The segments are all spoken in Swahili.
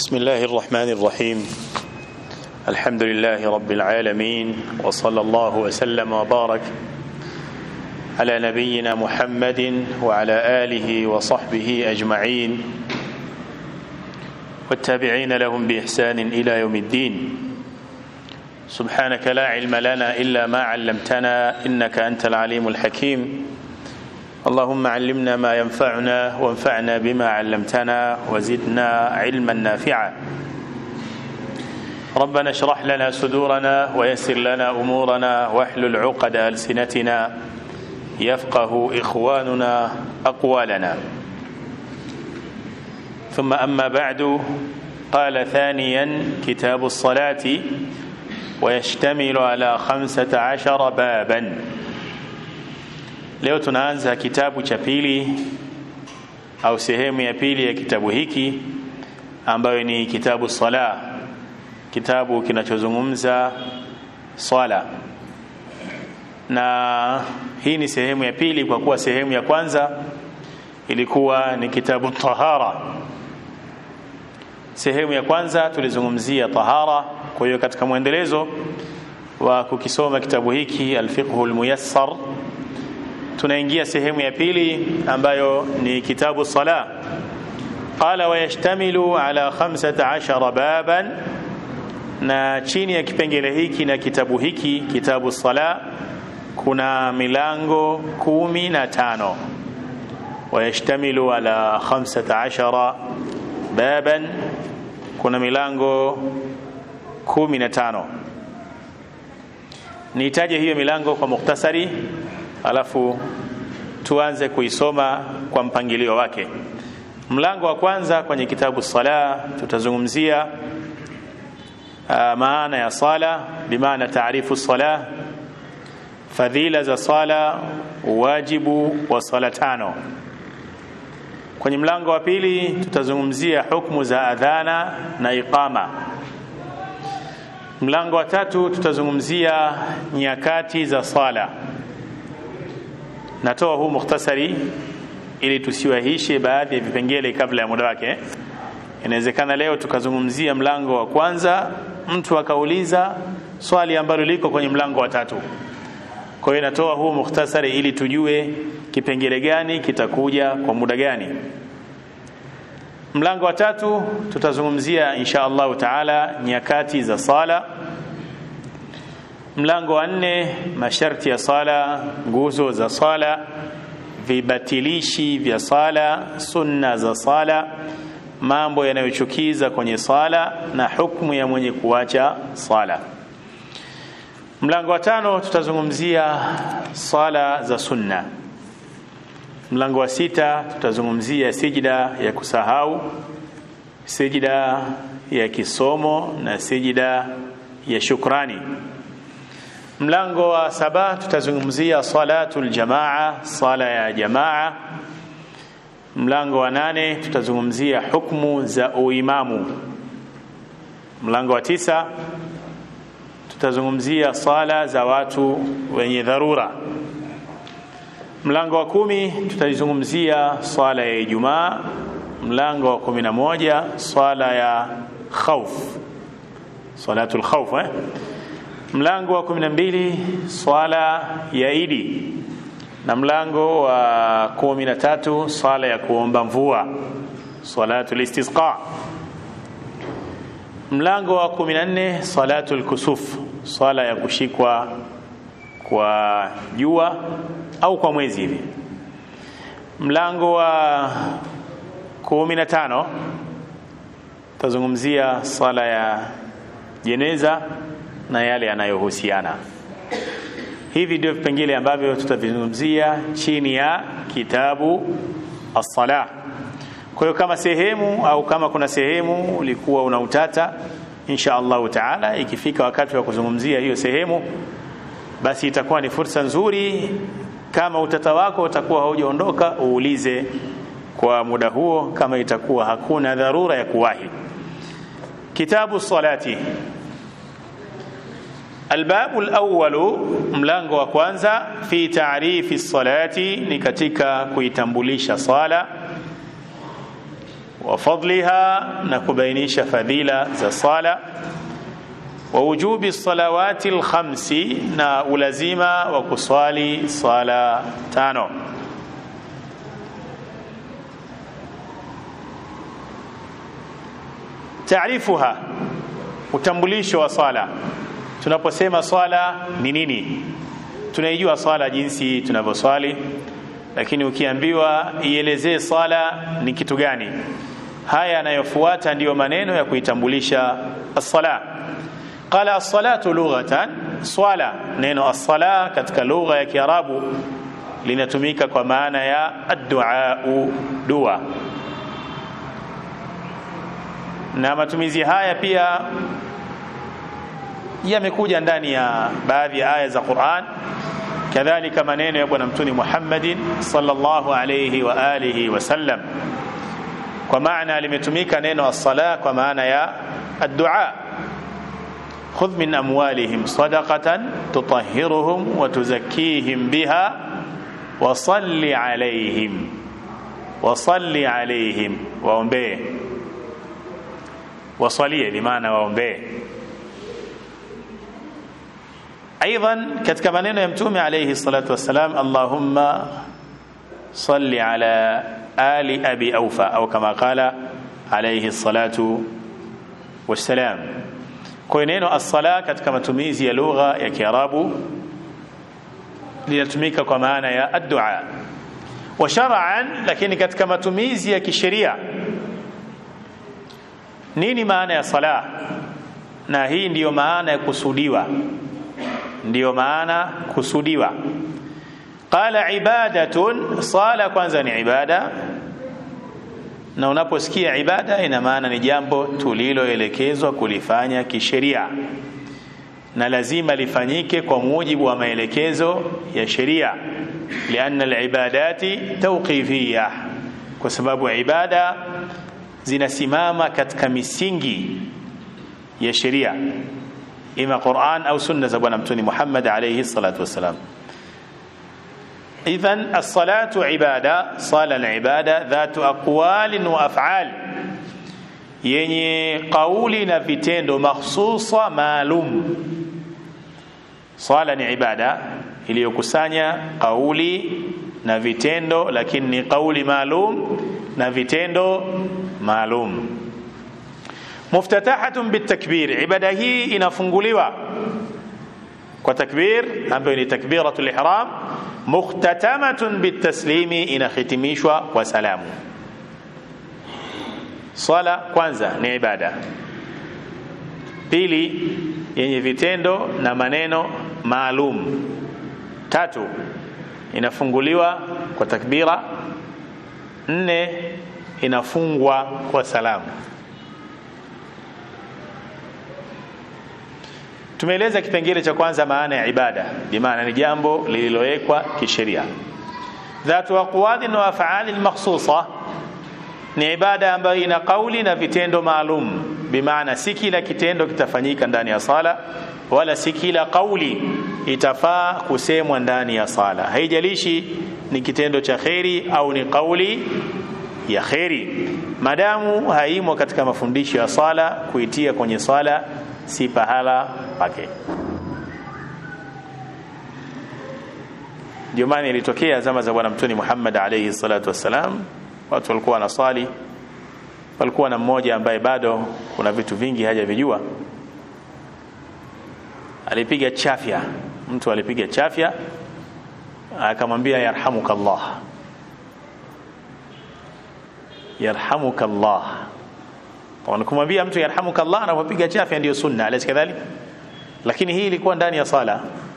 بسم الله الرحمن الرحيم الحمد لله رب العالمين وصلى الله وسلم وبارك على نبينا محمد وعلى آله وصحبه أجمعين والتابعين لهم بإحسان إلى يوم الدين سبحانك لا علم لنا إلا ما علمتنا إنك أنت العليم الحكيم اللهم علمنا ما ينفعنا وانفعنا بما علمتنا وزدنا علما نافعا ربنا اشرح لنا صدورنا ويسر لنا امورنا واحلل عقد السنتنا يفقه اخواننا اقوالنا ثم اما بعد قال ثانيا كتاب الصلاه ويشتمل على خمسه عشر بابا Leo tunaanza kitabu cha pili au sehemu ya pili ya kitabu hiki ambayo ni kitabu sala, kitabu kinachozungumza swala, na hii ni sehemu ya pili kwa kuwa sehemu ya kwanza ilikuwa ni kitabu tahara. Sehemu ya kwanza tulizungumzia tahara. Kwa hiyo katika mwendelezo wa kukisoma kitabu hiki Alfiqhu Almuyassar tunaingia sehemu ya pili ambayo ni kitabu sala qala wayashtamilu ala 15 baban na chini ya kipengele hiki na kitabu hiki kitabu sala kuna milango kumi na tano wayashtamilu ala 15 baban kuna milango kumi na tano niitaje hiyo milango kwa mukhtasari alafu tuanze kuisoma kwa mpangilio wake. Mlango wa kwanza kwenye kitabu sala tutazungumzia uh, maana ya sala, bimaana taarifu sala, fadhila za sala, wajibu wa sala tano. Kwenye mlango wa pili tutazungumzia hukumu za adhana na iqama. Mlango wa tatu tutazungumzia nyakati za sala natoa huu mukhtasari ili tusiwahishe baadhi ya vipengele kabla ya muda wake. Inawezekana leo tukazungumzia mlango wa kwanza, mtu akauliza swali ambalo liko kwenye mlango wa tatu. Kwa hiyo natoa huu mukhtasari ili tujue kipengele gani kitakuja kwa muda gani. Mlango wa tatu tutazungumzia insha Allahu taala nyakati za sala mlango wa nne masharti ya sala nguzo za sala vibatilishi vya sala sunna za sala mambo yanayochukiza kwenye sala na hukumu ya mwenye kuacha sala mlango wa tano tutazungumzia sala za sunna mlango wa sita tutazungumzia sijida ya kusahau sijida ya kisomo na sijida ya shukrani mlango wa saba tutazungumzia salatul jamaa sala ya jamaa mlango wa nane tutazungumzia hukmu za uimamu mlango wa tisa tutazungumzia sala za watu wenye dharura mlango wa kumi tutazungumzia swala ya ijumaa mlango wa kumi na moja swala ya khauf salatul khauf eh? mlango wa 12 swala ya Idi na mlango wa 13 swala ya kuomba mvua salatul istisqa mlango wa 14 salatul kusuf swala ya kushikwa kwa jua au kwa mwezi hivi mlango wa 15 tazungumzia swala ya jeneza na yale yanayohusiana. Hivi ndio vipengele ambavyo tutavizungumzia chini ya kitabu as-sala. Kwa hiyo kama sehemu au kama kuna sehemu ulikuwa una utata, insha Allahu taala, ikifika wakati wa kuzungumzia hiyo sehemu, basi itakuwa ni fursa nzuri. Kama utata wako utakuwa haujaondoka, uulize kwa muda huo, kama itakuwa hakuna dharura ya kuwahi. Kitabu salati Albabu alawwalu, mlango wa kwanza, fi taarifi salati, ni katika kuitambulisha sala. wa fadliha na kubainisha fadhila za sala wa wujubi salawati alkhamsi na ulazima wa kuswali sala tano taarifuha utambulisho wa swala tunaposema swala ni nini tunaijua swala jinsi tunavyoswali lakini ukiambiwa ielezee swala ni kitu gani haya yanayofuata ndiyo maneno ya kuitambulisha as-sala qala as-salatu lughatan swala neno as-sala katika lugha ya kiarabu linatumika kwa maana ya ad-du'a dua na matumizi haya pia yamekuja ndani ya baadhi ya aya za Qur'an kadhalika maneno ya bwana mtuni Muhammadin sallallahu alayhi wa alihi wasallam kwa maana limetumika neno as-sala kwa maana ya ad-du'a khudh min amwalihim sadaqatan tutahhiruhum wa tuzakkihim biha wa salli alayhim wa salli alayhim waombee wasalie bimaana waombee ايضا katika maneno ya mtume alayhi salatu wassalam allahumma salli ala ali abi aufa au kama qala alayhi salatu wassalam kwa neno as-sala katika matumizi ya lugha ya kiarabu linatumika kwa maana ya ad-du'a wa shar'an lakini katika matumizi ya kisheria nini maana ya sala na hii ndiyo maana ya kusudiwa ndiyo maana kusudiwa qala ibadatun sala kwanza ni ibada na unaposikia ibada ina maana ni jambo tuliloelekezwa kulifanya kisheria na lazima lifanyike kwa mujibu wa maelekezo ya sheria lianna alibadati tawqifiyya kwa sababu ibada zinasimama katika misingi ya sheria ima Qur'an au sunna za bwana mtume Muhammad alayhi salatu wasalam idhan as-salatu ibada sala al-ibada dhatu aqwalin wa af'al yenye kauli na vitendo mahsusa maalum sala ni ibada iliyokusanya kauli na vitendo lakini ni kauli maalum na vitendo maalum muftatahatun bitakbir ibada hii inafunguliwa kwa takbir ambayo ni takbiratul ihram mukhtatamatun bitaslimi inahitimishwa kwa salamu swala kwanza ni ibada pili yenye vitendo na maneno maalum tatu inafunguliwa kwa takbira nne inafungwa kwa salamu tumeeleza kipengele cha kwanza maana ya ibada bimaana ni jambo lililowekwa kisheria dhatu aqwalin wa af'alin makhsusa ni ibada ambayo ina kauli na vitendo maalum bimaana si kila kitendo kitafanyika ndani ya sala wala si kila kauli itafaa kusemwa ndani ya sala haijalishi ni kitendo cha kheri au ni kauli ya kheri madamu haimo katika mafundisho ya sala kuitia kwenye sala si pahala pake ndio maana ilitokea zama za bwana mtume Muhammad alayhi salatu wassalam watu walikuwa wanasali walikuwa na mmoja ambaye bado kuna vitu vingi hajavijua alipiga chafya mtu alipiga chafya akamwambia yarhamukallah yarhamukallah wanakumwambia mtu yarhamukallah anapopiga chafya ndio sunna alaysa kadhalik lakini hii ilikuwa ndani ya sala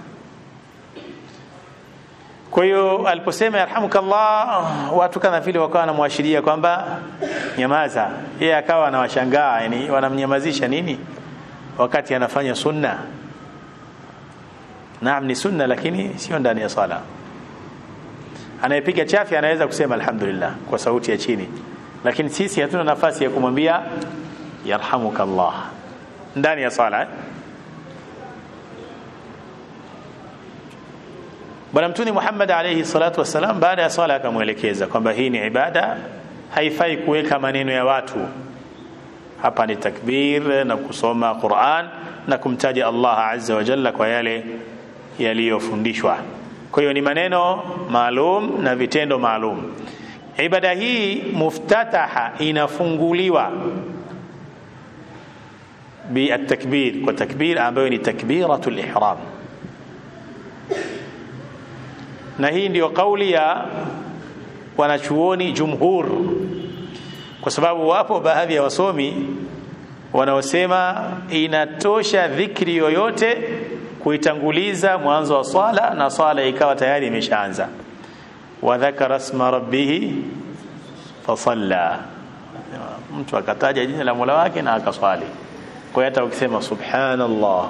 kwa hiyo aliposema yarhamukallah watu kana vile wakawa wanamwashiria kwamba nyamaza yeye akawa anawashangaa yani wanamnyamazisha nini wakati anafanya sunna naam ni sunna lakini sio ndani ya sala anayepiga chafya anaweza kusema alhamdulillah kwa sauti ya chini lakini sisi hatuna nafasi ya kumwambia yarhamukallah ndani ya sala eh? bwana mtuni Muhammad alayhi salatu wassalam baada ya sala akamwelekeza kwamba hii ni ibada haifai kuweka maneno ya watu hapa ni takbir na kusoma Qur'an na kumtaja Allah azza wa jalla kwa yale yaliyofundishwa kwa hiyo ni maneno maalum na vitendo maalum ibada hii muftataha inafunguliwa بالتكبير والتكبير ambayo ni takbiratul ihram na hii ndio kauli ya wanachuoni jumhur kwa sababu wapo baadhi ya wasomi wanaosema inatosha dhikri yoyote kuitanguliza mwanzo wa swala na swala ikawa tayari imeshaanza wa dhakara isma rabbih fasalla mtu akataja jina la Mola wake na akaswali kwa hiyo hata ukisema subhanallah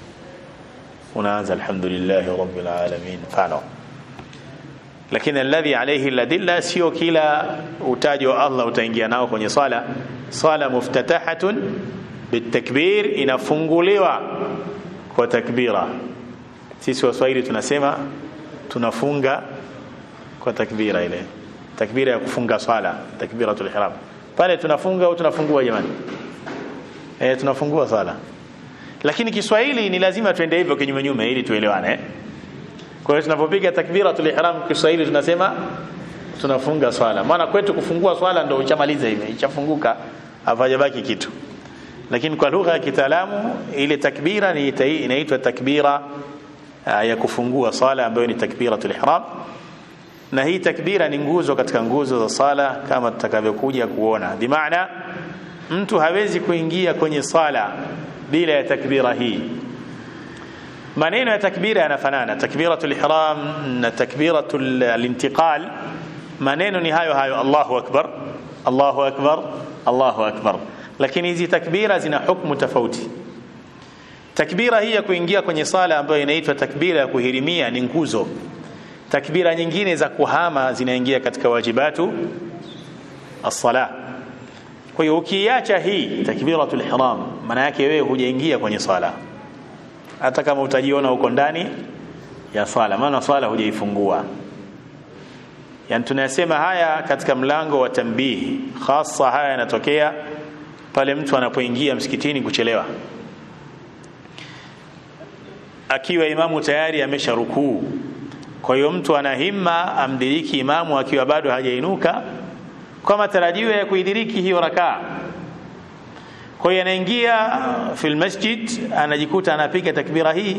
unaanza alhamdulillah rabbil alamin mfano lakini alladhi alayhi ladilla sio kila utaji wa Allah utaingia nao kwenye swala swala muftatahatun bitakbir inafunguliwa kwa takbira sisi waswahili tunasema tunafunga kwa takbira ile takbira ya kufunga swala takbiratul ihram pale tunafunga au tunafungua jamani eh tunafungua swala lakini Kiswahili ni lazima tuende hivyo kinyume nyume ili tuelewane eh? Kwa hiyo tunapopiga takbiratul ihram Kiswahili tunasema tunafunga swala. Maana kwetu kufungua swala ndio uchamaliza hivi, ichafunguka hafajabaki kitu. Lakini kwa lugha ya kitaalamu ile takbira ni inaitwa takbira uh, ya kufungua swala ambayo ni takbiratul ihram. Na hii takbira ni nguzo katika nguzo za sala kama tutakavyokuja kuona. Bimaana mtu hawezi kuingia kwenye sala bila ya takbira hii maneno ya takbira yanafanana takbiratul ihram na takbiratul intiqal maneno ni hayo hayo Allahu akbar Allahu akbar Allahu akbar lakini hizi takbira zina hukumu tofauti takbira hii ya kuingia kwenye sala ambayo inaitwa takbira ya kuhirimia ni nguzo takbira nyingine za kuhama zinaingia katika wajibatu as-salah kwa hiyo ukiacha hii takbiratul ihram maana yake wewe hujaingia kwenye sala hata kama utajiona uko ndani ya swala maana swala hujaifungua yani tunasema haya katika mlango wa tambihi hasa haya yanatokea pale mtu anapoingia msikitini kuchelewa akiwa imamu tayari amesha rukuu kwa hiyo mtu ana himma amdiriki imamu akiwa bado hajainuka kwa matarajio ya kuidiriki hiyo rakaa kwa hiyo anaingia fil masjid anajikuta anapiga takbira hii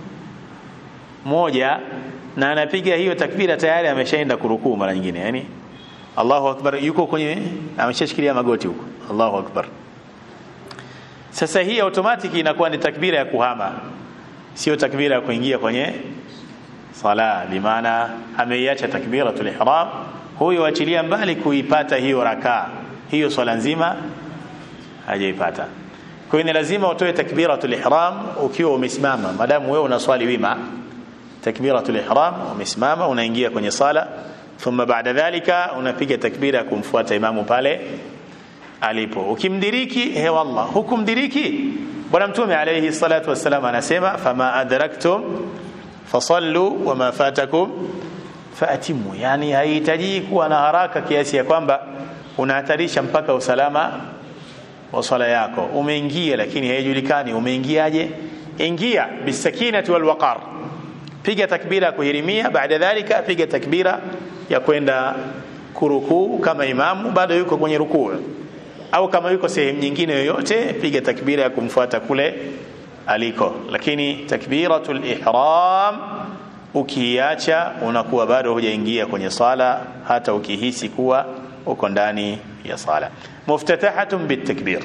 moja na anapiga hiyo takbira tayari ameshaenda kurukuu mara nyingine yani Allahu akbar yuko kwenye ameshashikilia magoti huko Allahu akbar sasa hii automatic inakuwa ni takbira ya kuhama sio takbira ya kuingia kwenye sala bimaana ameiacha takbiratul ihram huyo achilia mbali kuipata hiyo rakaa hiyo swala nzima hajaipata kwa hiyo ni lazima utoe takbiratul ihram ukiwa umesimama madamu wewe unaswali wima takbiratul ihram umesimama unaingia kwenye sala thumma baada dhalika unapiga takbira ya kumfuata imamu pale alipo ukimdiriki he wallah hukumdiriki bwana mtume alayhi salatu wassalam anasema fama adraktum fasallu wama fatakum faatimu yani haihitaji kuwa na haraka kiasi ya kwamba unahatarisha mpaka usalama wa swala yako umeingia lakini haijulikani umeingiaje ingia bisakinati walwaqar piga takbira ya kuhirimia baada dhalika piga takbira ya kwenda kurukuu kama imamu bado yuko kwenye rukuu au kama yuko sehemu nyingine yoyote piga takbira ya kumfuata kule aliko lakini takbiratul ihram ukiacha unakuwa bado hujaingia kwenye sala hata ukihisi kuwa uko ndani ya sala muftatahatun bitakbir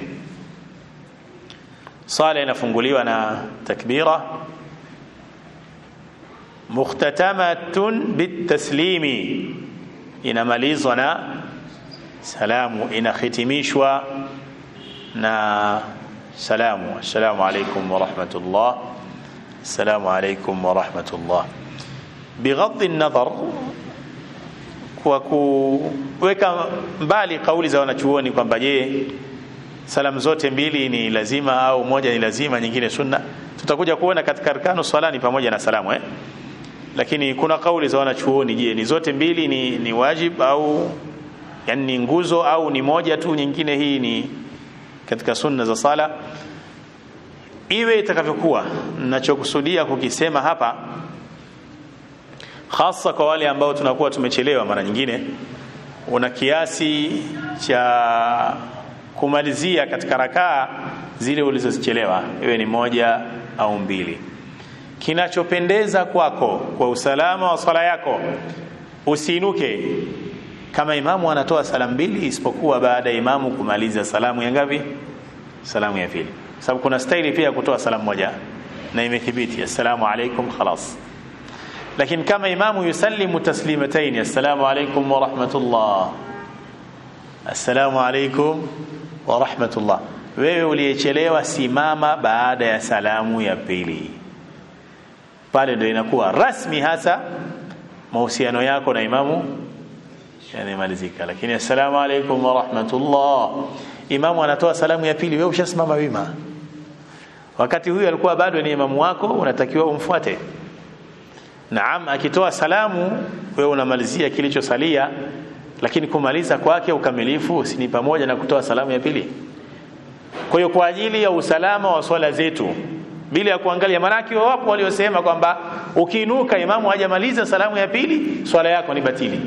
sala inafunguliwa na takbira mukhtatamatun bitaslimi inamalizwa na salamu inahitimishwa na salamu assalamu alaikum warahmatullah assalamu alaikum warahmatullah bighadhi nadhar kwa kuweka mbali kauli za wanachuoni kwamba je salamu zote mbili ni lazima au moja ni lazima nyingine sunna tutakuja kuona katika arkanu swala ni pamoja na salamu eh? lakini kuna kauli za wanachuoni je ni zote mbili ni, ni wajib au yani ni nguzo au ni moja tu nyingine hii ni katika sunna za sala iwe itakavyokuwa ninachokusudia kukisema hapa hasa kwa wale ambao tunakuwa tumechelewa mara nyingine una kiasi cha kumalizia katika rakaa zile ulizozichelewa iwe ni moja au mbili kinachopendeza kwako kwa usalama wa swala yako usiinuke kama imamu anatoa salamu mbili isipokuwa baada ya imamu kumaliza salamu ya ngapi salamu ya pili sababu kuna staili pia ya kutoa salamu moja na imethibiti assalamu alaikum khalas lakini kama imamu yusallimu taslimataini assalamu alaikum wa rahmatullah assalamu alaikum wa rahmatullah wewe uliyechelewa simama baada ya salamu ya pili pale ndio inakuwa rasmi hasa mahusiano yako na imamu yamemalizika lakini assalamu alaikum wa rahmatullah imamu anatoa salamu ya pili wewe ushasimama wima wakati huyu alikuwa bado ni imamu wako unatakiwa umfuate naam akitoa salamu wewe unamalizia kilichosalia lakini kumaliza kwake ukamilifu si ni pamoja na kutoa salamu ya pili kwa hiyo kwa ajili ya usalama wa swala zetu bila ya kuangalia manaki wapo waliosema kwamba ukiinuka imamu hajamaliza salamu ya pili swala yako ni batili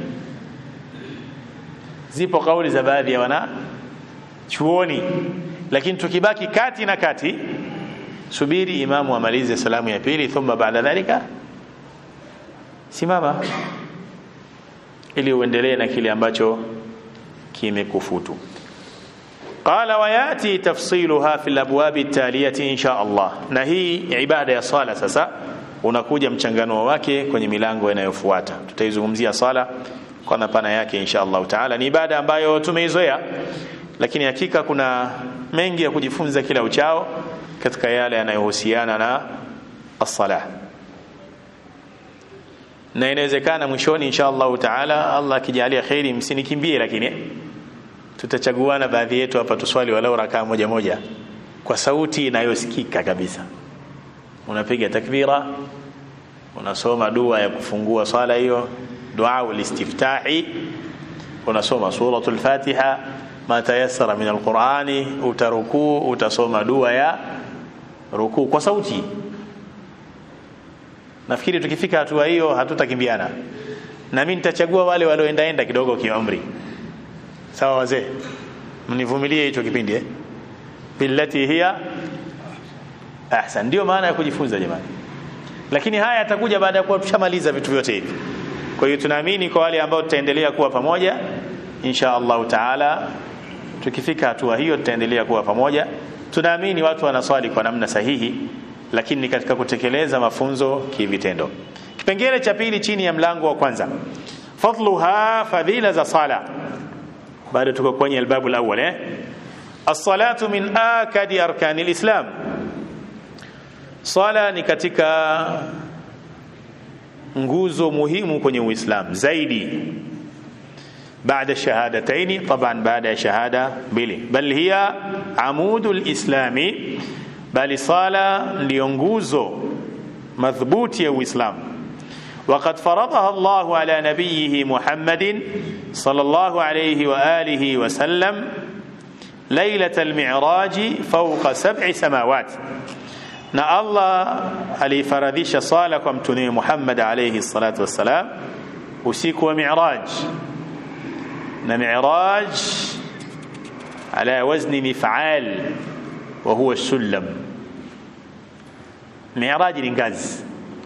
zipo kauli za baadhi ya wana chuoni lakini tukibaki kati na kati subiri imamu amalize salamu ya pili thumma baada dhalika simama ili uendelee na kile ambacho kimekufutu qala wayati tafsiluha fi labwabi التاليه in sha Allah na hii ibada ya sala sasa unakuja mchanganuo wake kwenye milango inayofuata tutaizungumzia sala kwa mapana yake insha Allah taala ni ibada ambayo tumeizoea lakini hakika kuna mengi ya kujifunza kila uchao katika yale yanayohusiana na as-salah na inawezekana mwishoni insha Allah taala Allah akijalia khairi msinikimbie lakini tutachaguana baadhi yetu hapa tuswali walau rakaa moja moja kwa sauti inayosikika kabisa unapiga takbira unasoma dua ya kufungua swala hiyo dua ulistiftahi unasoma suratul fatiha ma tayassara min alqurani utarukuu utasoma dua ya rukuu kwa sauti nafikiri tukifika hatua hiyo hatutakimbiana na mimi nitachagua wale walioendaenda kidogo kiumri sawa wazee mnivumilie hicho kipindi eh billati hiya ahsan ndio maana ya kujifunza jamani lakini haya yatakuja baada ya kuwa tushamaliza vitu vyote hivi kwa hiyo tunaamini kwa wale ambao tutaendelea kuwa pamoja insha Allah taala tukifika hatua hiyo tutaendelea kuwa pamoja tunaamini watu wanaswali kwa namna sahihi lakini ni katika kutekeleza mafunzo kivitendo kipengele cha pili chini ya mlango wa kwanza fadluha fadhila za sala bado tuko kwenye albabu alawwal eh as-salatu min akadi arkani alislam sala ni katika nguzo muhimu kwenye uislamu zaidi بعد الشهادتين طبعا بعد شهادة بلي بل هي عمود الإسلام بل صالة لينجوزو مضبوط يا إسلام وقد فرضها الله على نبيه محمد صلى الله عليه وآله وسلم ليلة المعراج فوق سبع سماوات na Allah alifaradhisha sala kwa mtume Muhammad alayhi salatu wassalam usiku wa Mi'raj na Mi'raj ala wazni mif'al wa huwa sulam Mi'raj ni ngazi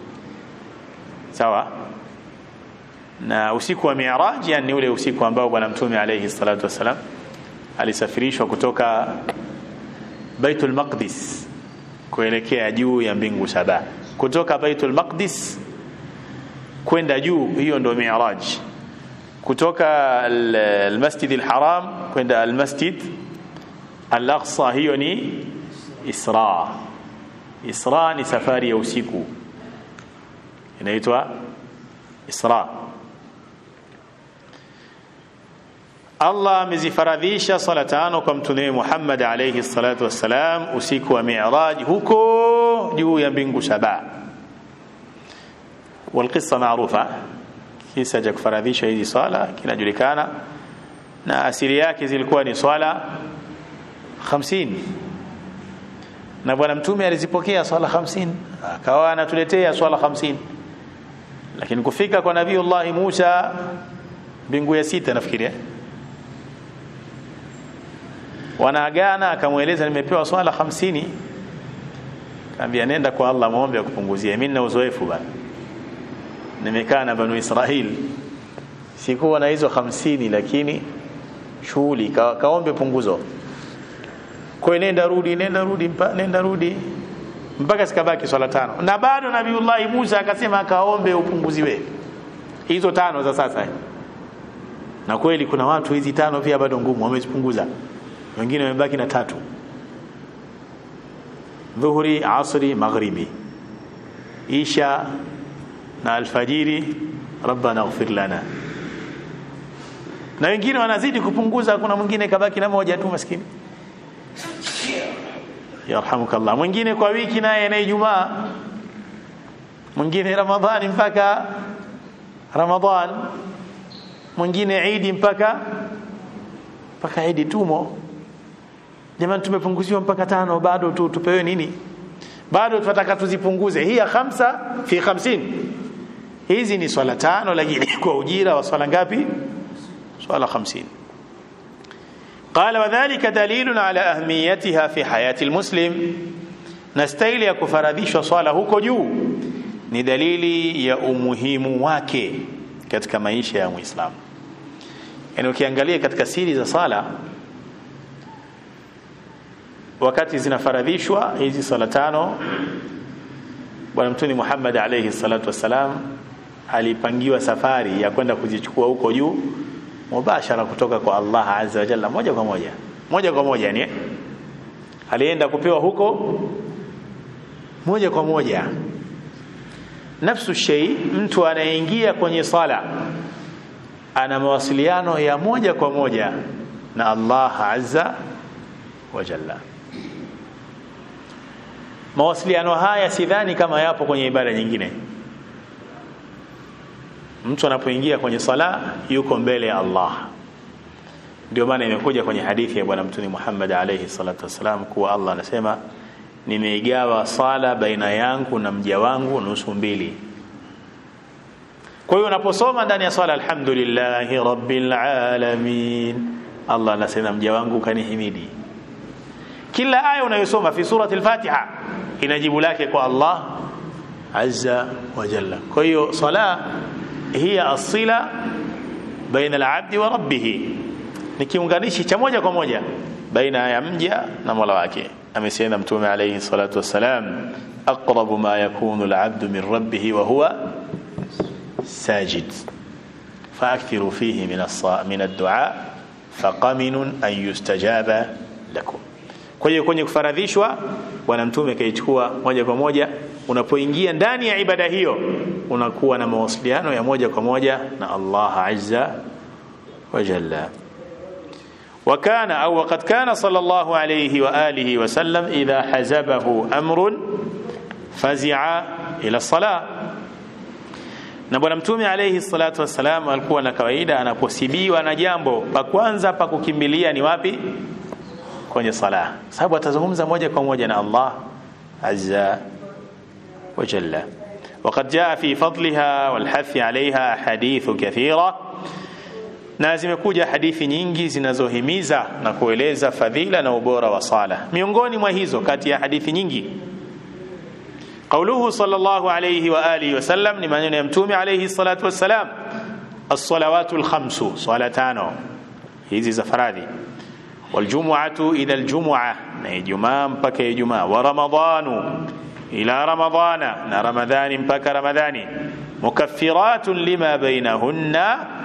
sawa na usiku wa Mi'raj yani ule usiku ambao bwana mtume alayhi salatu wassalam alisafirishwa kutoka Baitul Maqdis kuelekea juu ya mbingu saba kutoka Baitul Maqdis kwenda juu hiyo ndio Mi'raj kutoka al-Masjid al-Haram kwenda al-Masjid al-Aqsa hiyo ni Isra Isra ni safari ya usiku inaitwa Isra Allah amezifaradhisha sala tano kwa mtume Muhammad alayhi salatu wassalam usiku wa Mi'raj huko juu ya mbingu saba والقصه معروفه kisa cha kufaradhisha hizi sala kinajulikana na asili yake zilikuwa ni swala 50 na bwana mtume alizipokea swala 50 akawa anatuletea swala 50 lakini kufika kwa nabiiullah Musa mbingu ya sita nafikiri eh? wanaagana akamweleza nimepewa swala 50 kaambia nenda kwa Allah muombe akupunguzie mimi na uzoefu bana nimekaa na banu Israel sikuwa na hizo 50 lakini shughuli ka, kaombe punguzo kwa nenda rudi nenda rudi mpa, nenda rudi mpaka sikabaki swala tano na bado nabiiullah Musa akasema akaombe upunguziwe hizo tano za sasa na kweli kuna watu hizi tano pia bado ngumu wamezipunguza wengine wamebaki na tatu dhuhuri asri maghribi isha na alfajiri rabbana ighfir lana na wengine wanazidi kupunguza kuna mwingine kabaki na moja tu maskini yarhamukallah mwingine kwa wiki naye na Ijumaa mwingine Ramadhani mpaka Ramadhan mwingine Idi mpaka mpaka Idi tumo jamani tumepunguziwa mpaka tano bado tu tupewe nini bado tunataka tuzipunguze hii ya khamsa fi 50 hizi ni swala tano lakini kwa ujira wa swala ngapi swala 50 قال وذلك دليل على أهميتها في حياة المسلم نستيل ya kufaradhishwa swala huko juu ni dalili ya umuhimu wake katika maisha ya Muislamu yani ukiangalia katika siri za sala wakati zinafaradhishwa hizi sala tano bwana mtume Muhammad alayhi salatu wassalam alipangiwa safari ya kwenda kuzichukua huko juu mubashara kutoka kwa Allah azza wa jalla moja kwa moja moja kwa moja ni alienda kupewa huko moja kwa moja nafsu shay mtu anayeingia kwenye sala ana mawasiliano ya moja kwa moja na Allah azza wa jalla mawasiliano haya sidhani kama yapo kwenye ibada nyingine mtu anapoingia kwenye sala yuko mbele ya Allah ndio maana imekuja kwenye hadithi ya bwana mtume Muhammad alayhi salatu wasalam kuwa Allah anasema nimeigawa sala baina yangu na mja wangu nusu mbili kwa hiyo unaposoma ndani ya swala alhamdulillahi rabbil alamin Allah anasema mja wangu kanihimidi kila aya unayosoma fi surati al-Fatiha ina jibu lake kwa Allah azza wa jalla kwa hiyo sala hiya asila baina al-abdi wa rabbih ni kiunganishi cha moja kwa moja baina ya mja na Mola wake amesema mtume alayhi salatu wassalam aqrabu ma yakunu al-abdu min rabbih wa huwa sajid فاكثروا فيه من من الدعاء فقمن ان يستجاب لكم kwa hiyo kwenye kufaradhishwa bwana mtume kaichukua moja kwa moja unapoingia ndani ya ibada hiyo unakuwa na mawasiliano ya moja kwa moja na Allah azza wa jalla وكان أو وقد كان صلى الله عليه وآله وسلم إذا حزبه أمر فزع إلى الصلاة na bwana mtume alayhi salatu wassalam alikuwa na kawaida anaposibiwa na jambo pa kwanza pa kukimbilia ni wapi kwenye sala sababu atazungumza moja kwa moja na Allah azza wa jalla وقد جاء في فضلها والحث عليها حديث كثيرة na zimekuja hadithi nyingi zinazohimiza na kueleza fadhila na ubora wa sala miongoni mwa hizo kati ya hadithi nyingi قوله صلى الله عليه وآله وسلم لمن يمتوم عليه الصلاة والسلام الصلوات الخمس صلاتان hizi za faradhi والجمعة إلى الجمعة نجمع مبكى جمعة ورمضان إلى رمضان رمضان مبكى رمضان مكفرات لما بينهن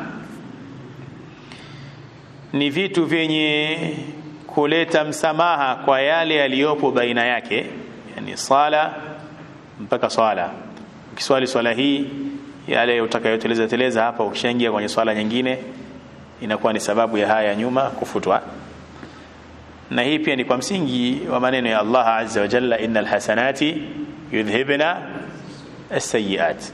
ni vitu vyenye kuleta msamaha kwa yale yaliyopo baina yake yani sala mpaka swala ukiswali swala hii yale utakayoteleza teleza hapa ukishaingia kwenye swala nyingine inakuwa ni sababu ya haya nyuma kufutwa na hii pia ni kwa msingi wa maneno ya Allah azza wa jalla innal hasanati yudhhibna as-sayyi'at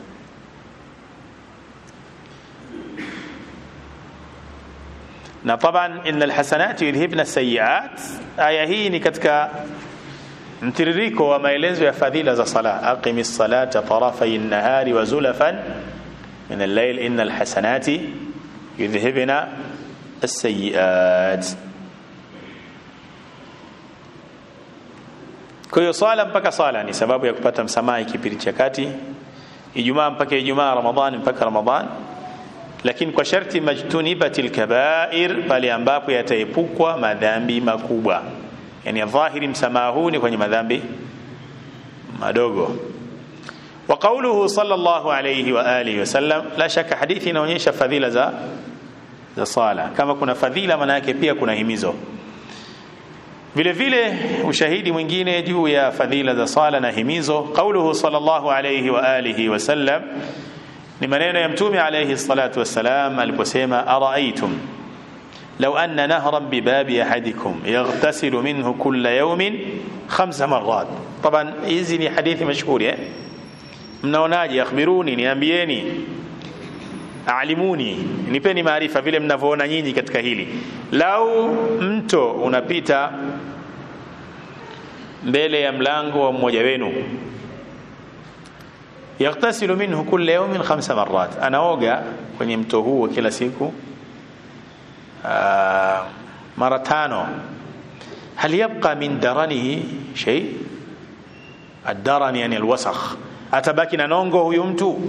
na taban innal hasanati yudhibna sayiat aya hii ni katika mtiririko wa maelezo ya fadhila za sala aqimi salata tarafay an-nahari wa zulafan min al-layl innal hasanati yudhhibna as-sayiat kwa hiyo swala mpaka swala ni sababu ya kupata msamaha kipindi cha kati ijumaa mpaka ijumaa ramadhani mpaka ramadhani lakini kwa sharti majtunibati lkabair pale ambapo yataepukwa madhambi makubwa yani dhahiri msamaha huu ni kwenye madhambi madogo wa qauluhu sallallahu alayhi wa alihi wasallam la shaka hadithi inaonyesha fadhila za za sala kama kuna fadhila maana yake pia kuna himizo vile vile ushahidi mwingine juu ya fadhila za sala na himizo qauluhu sallallahu alayhi wa alihi wasallam ni maneno ya mtume alayhi salatu wassalam aliposema araaitum law anna nahran bibabi ahadikum yaghtasilu minhu kulla yawmin khamsa marrat taban hizi ni hadithi mashhuri eh mnaonaje akhbiruni niambieni alimuni nipeni maarifa vile mnavyoona nyinyi katika hili lau mto unapita mbele ya mlango wa mmoja wenu yaghtasilu minhu kulla yawmin khamsa marrat anaoga kwenye mto huo kila siku aa, mara tano hal yabqa min daranihi shay الدرن يعني الوسخ atabaki na nongo huyu mtu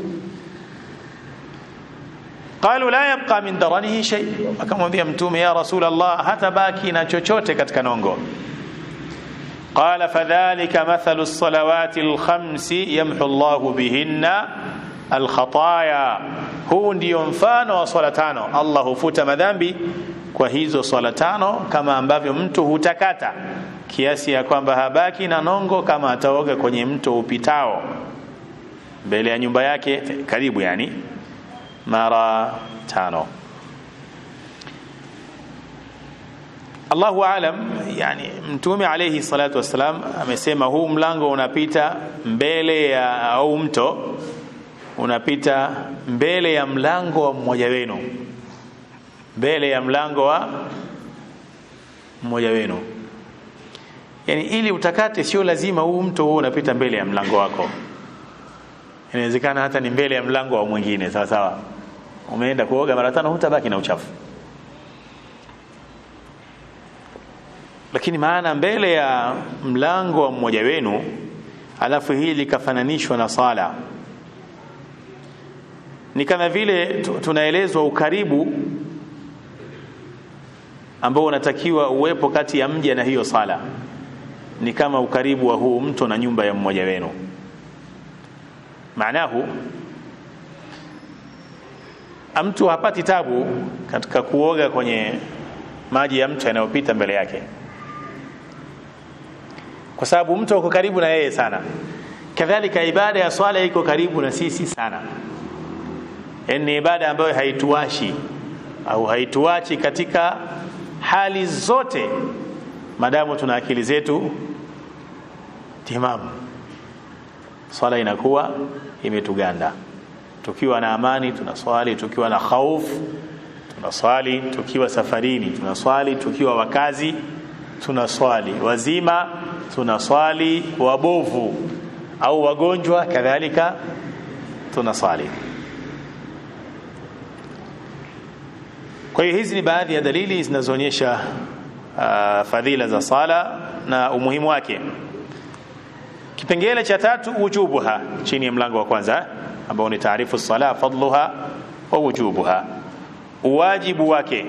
qalu la yabqa min daranihi shay akamwambia mtume ya rasul allah hatabaki na chochote katika nongo قال فذلك مثل الصلوات الخمس يمحو الله بهن الخطايا huu ndio mfano wa swala tano allah hufuta madhambi kwa hizo swala tano kama ambavyo mtu hutakata kiasi ya kwamba habaki na nongo kama ataoga kwenye mto upitao mbele ya nyumba yake karibu yani mara tano Allahu alam yani mtume alayhi salatu wassalam amesema huu mlango unapita mbele ya au mto unapita mbele ya mlango wa mmoja wenu mbele ya mlango wa mmoja wenu yani ili utakate sio lazima huu mto huu unapita mbele ya mlango wako inawezekana hata ni mbele ya mlango wa mwingine sawa sawa umeenda kuoga mara tano hutabaki na uchafu lakini maana mbele ya mlango wa mmoja wenu alafu hili likafananishwa na sala ni kama vile tunaelezwa ukaribu ambao unatakiwa uwepo kati ya mja na hiyo sala ni kama ukaribu wa huu mto na nyumba ya mmoja wenu maanahu mtu hapati tabu katika kuoga kwenye maji ya mto yanayopita mbele yake kwa sababu mto uko karibu na yeye sana kadhalika ibada ya swala iko karibu na sisi sana yani ni ibada ambayo haituashi au haituachi katika hali zote madamu tuna akili zetu timamu swala inakuwa imetuganda tukiwa na amani tunaswali tukiwa na khaufu tunaswali tukiwa safarini tunaswali tukiwa wakazi tunaswali wazima tunaswali wabovu au wagonjwa kadhalika tunaswali kwa hiyo hizi ni baadhi ya dalili zinazoonyesha uh, fadhila za sala na umuhimu wake kipengele cha tatu wujubuha chini ya mlango wa kwanza ambao ni taarifu sala fadluha wa wujubuha uwajibu wake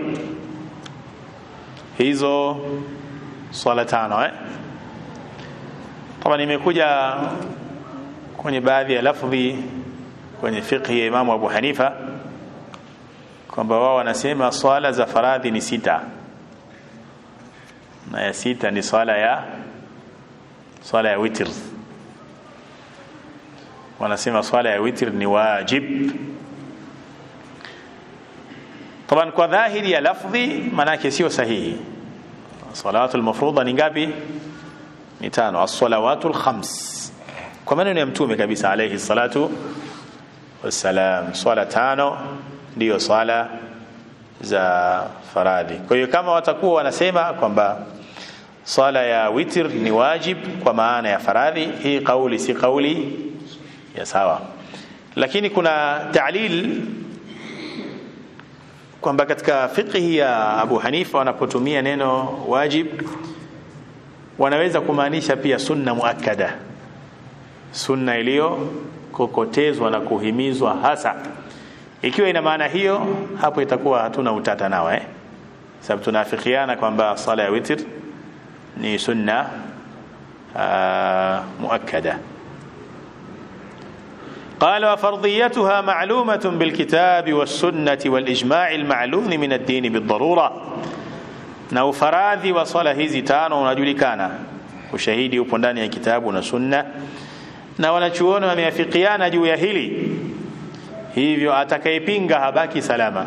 hizo swala tano eh? kama nimekuja kwenye baadhi ya lafdhi kwenye fiqhi ya Imamu Abu Hanifa kwamba wao wanasema swala za faradhi ni sita na ya sita ni swala ya swala ya witr wanasema swala ya witr ni wajib طبعا kwa dhahiri ya lafdhi manake sio sahihi salatu almafruḍa ni ngapi ni tano as-salawatu al-khams kwa maneno ya mtume kabisa alayhi salatu wassalam swala tano ndiyo swala za faradhi kwa hiyo kama watakuwa wanasema kwamba swala ya witr ni wajib kwa maana ya faradhi hii kauli si kauli ya sawa lakini kuna ta'lil kwamba katika fiqhi ya Abu Hanifa wanapotumia neno wajib wanaweza kumaanisha pia sunna muakkada sunna iliyo kokotezwa na kuhimizwa hasa ikiwa ina maana hiyo hapo itakuwa hatuna utata nao eh sababu tunafikiana kwamba sala ya witr ni sunna muakkada قال وفرضيتها معلومة بالكتاب والسنة والإجماع المعلوم من الدين بالضرورة na ufaradhi wa swala hizi tano unajulikana ushahidi upo ndani ya kitabu na sunna na wanachuoni wameafikiana juu ya hili hivyo atakayepinga habaki salama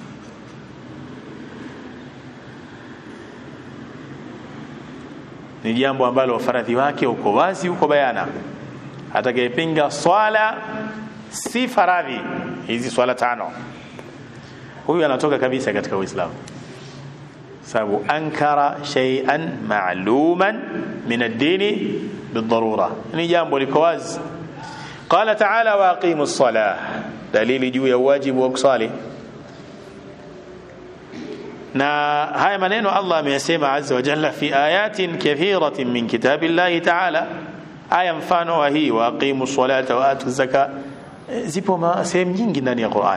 ni jambo ambalo ufaradhi wake uko wazi uko bayana atakayepinga swala si faradhi hizi swala tano huyu anatoka kabisa katika uislamu sababu ankara shay'an ma'luman min ad-dini بالضروره ni jambo liko wazi qala ta'ala wa aqimus salah dalili juu ya wajibu wa kusali na haya maneno Allah ameyasema azza wa jalla fi ayatin kathiratin min kitabillahi ta'ala aya mfano wa hii wa aqimus salata wa atu zaka zipo sehemu nyingi ndani ya Qur'an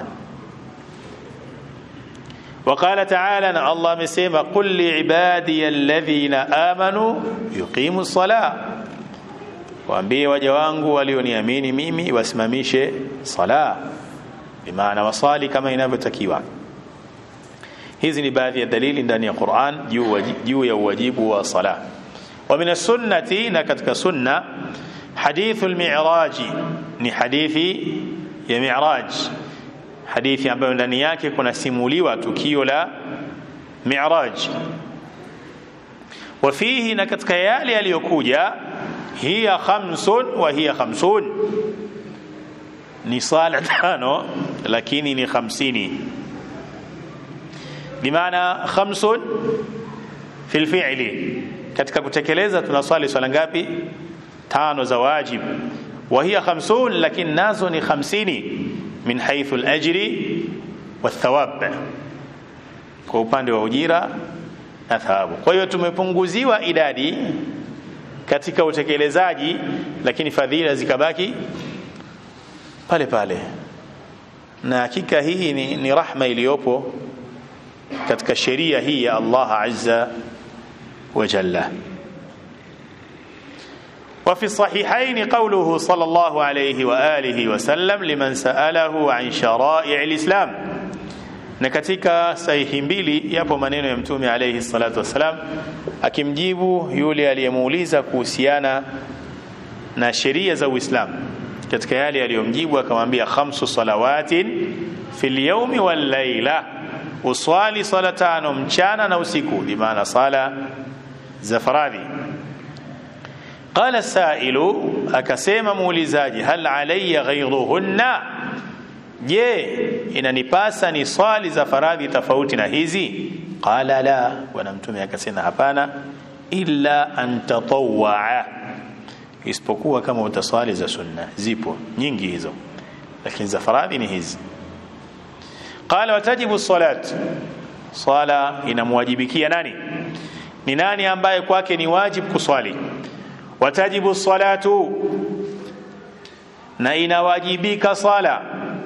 وقال تعالى ان الله amesema qul li ibadiy alladhina amanu yuqimu ssalah waambie waja wangu walioniamini mimi wasimamishe sala bimaana wasali kama inavyotakiwa hizi ni baadhi ya dalili ndani ya Qur'an juu ya uwajibu wa sala wa min sunnati na katika sunna hadithul mi'raji ni hadithi ya mi'raj hadithi ambayo ndani yake kuna simuliwa tukio la mi'raj wafihi na katika yale yaliyokuja hiya khamsun wa hiya khamsun ni sala tano lakini ni hamsini bimaana khamsun fi lfi'li katika kutekeleza tunaswali swala ngapi tano za wajib wa hiya khamsun lakini nazo ni hamsini min haythu al-ajri wathawab kwa upande wa ujira na thawabu kwa hiyo tumepunguziwa idadi katika utekelezaji lakini fadhila zikabaki pale pale na hakika hii ni, ni rahma iliyopo katika sheria hii ya Allah azza wa jalla وفي الصحيحين قوله صلى الله عليه وآله وسلم لمن سأله عن شرائع الإسلام na katika sahihi mbili yapo maneno ya mtume alayhi salatu wassalam akimjibu yule aliyemuuliza kuhusiana na sheria za Uislamu katika yale aliyomjibu akamwambia khamsu salawatin fil yawmi wal layla uswali sala tano mchana na usiku bimaana sala za faradhi qala sailu akasema muulizaji hal alayya ghayruhunna je inanipasa ni swali za faradhi tofauti na hizi qala la bwana mtume akasema hapana illa an tatawwa isipokuwa kama utaswali za sunna zipo nyingi hizo lakini za faradhi ni hizi qala watajibu salat swala inamwajibikia nani ni nani ambaye kwake ni wajib kuswali watajibu salatu na inawajibika sala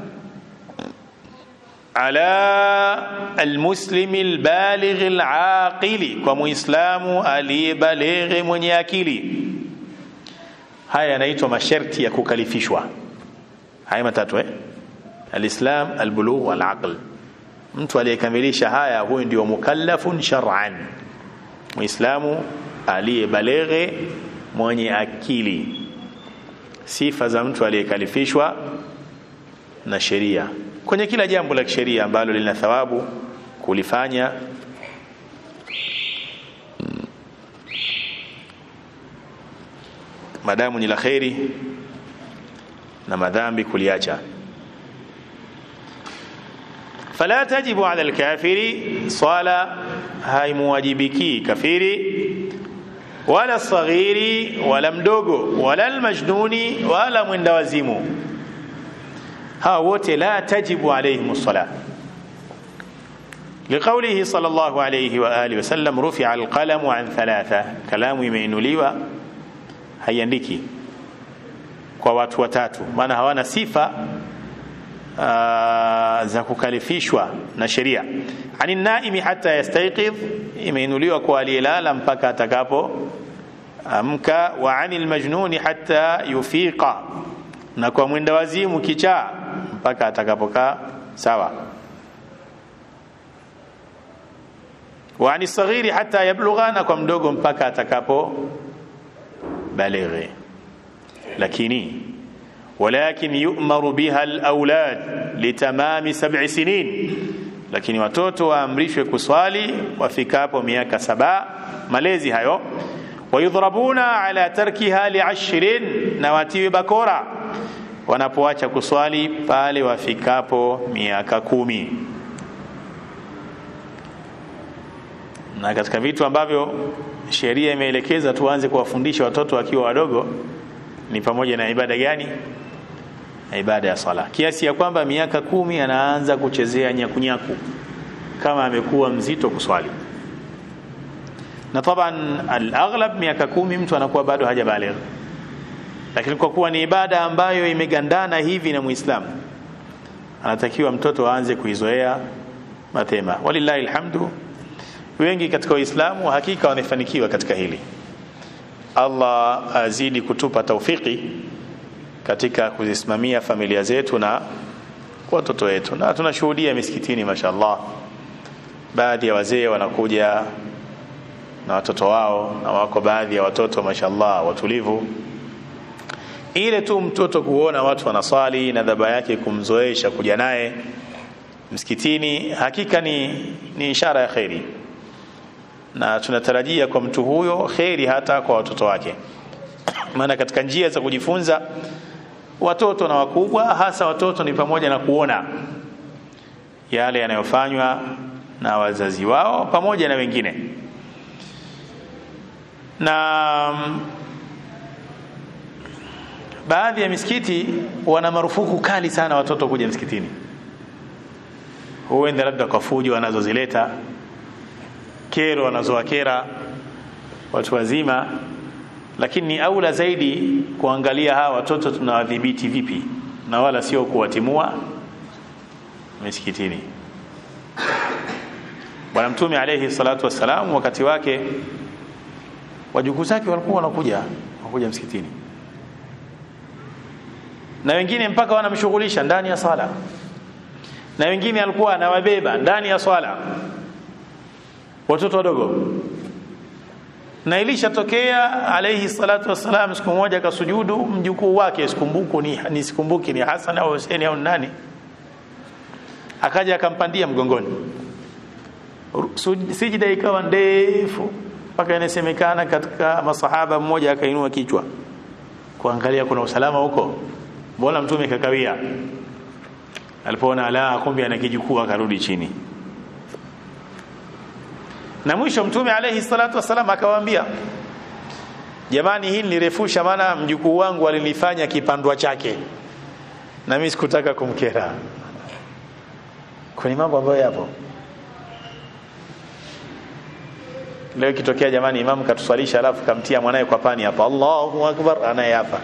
ala almuslimi albalighi alaqili kwa muislamu aliyebalighi mwenye akili haya yanaitwa masharti ya kukalifishwa haya matatu eh alislam albulugh walaql mtu aliyekamilisha haya huyu ndio mukallafun shar'an muislamu aliyebalighi mwenye akili sifa za mtu aliyekalifishwa na sheria kwenye kila jambo la kisheria ambalo lina thawabu kulifanya madamu ni la kheri na madhambi kuliacha fala tajibu ala alkafiri swala haimuwajibiki kafiri wala saghiri wala mdogo wala almajnuni wala mwenda wazimu hawa wote la tajibu alaihim sala لقوله صلى الله عليه وآله وسلم رفع القلم عن ثلاثة كلام imeinuliwa haiandiki kwa watu watatu maana hawana sifa uh, za kukalifishwa na sheria ani naimi hata yastaiqidh imeinuliwa kwa aliyelala mpaka atakapo amka wa ani almajnuni hata yufiqa na kwa mwenda wazimu kichaa mpaka atakapokaa sawa wa ani saghiri hata yablugha na kwa mdogo mpaka atakapo balighi lakini ولكن يؤمر بها الأولاد لتمام سبع سنين lakini watoto waamrishwe kuswali wafikapo miaka saba malezi hayo wayudhrabuna ala tarkiha liashrin na watiwe bakora wanapoacha kuswali pale wafikapo miaka kumi na katika vitu ambavyo sheria imeelekeza tuanze kuwafundisha watoto wakiwa wadogo ni pamoja na ibada gani na ibada ya sala kiasi ya kwamba miaka kumi anaanza kuchezea nyakunyaku kama amekuwa mzito kuswali na taban alaghlab miaka kumi mtu anakuwa bado hajabaligh lakini kwa kuwa ni ibada ambayo imegandana hivi na muislamu anatakiwa mtoto aanze kuizoea mapema walillahi alhamdu wengi katika waislamu hakika wamefanikiwa katika hili Allah azidi kutupa taufiki katika kuzisimamia familia zetu na watoto wetu na tunashuhudia misikitini mashallah baadhi ya wazee wanakuja na watoto wao na wako baadhi ya watoto mashallah watulivu ile tu mtoto kuona watu wanaswali na dhaba yake kumzoesha kuja naye msikitini hakika ni, ni ishara ya kheri na tunatarajia kwa mtu huyo kheri hata kwa watoto wake maana katika njia za kujifunza watoto na wakubwa hasa watoto ni pamoja na kuona yale yanayofanywa na wazazi wao pamoja na wengine na baadhi ya misikiti wana marufuku kali sana watoto kuja msikitini huenda labda kwa fujo wanazozileta kero wanazowakera watu wazima lakini ni aula zaidi kuangalia hawa watoto tunawadhibiti vipi na wala sio kuwatimua misikitini bwana mtume alayhi salatu wassalam wakati wake wajukuu zake walikuwa wanakuja wanakuja msikitini na wengine mpaka wanamshughulisha ndani ya sala na wengine alikuwa anawabeba ndani ya swala watoto wadogo na ilishatokea alayhi salatu wassalam siku moja akasujudu mjukuu wake sikumbuku ni, ni sikumbuki ni Hassan au Hussein au nani akaja akampandia mgongoni sijida ikawa ndefu mpaka inasemekana katika masahaba mmoja akainua kichwa kuangalia kuna usalama huko mbona mtume kakawia alipoona la kumbe ana kijukuu akarudi chini na mwisho mtume alayhi salatu wasalam akawaambia jamani hii nilirefusha maana mjukuu wangu alinifanya kipandwa chake na mimi sikutaka kumkera kwenye mambo ambayo yapo leo kitokea jamani imamu katuswalisha alafu kamtia mwanaye kwa pani hapa Allahu akbar anaye hapa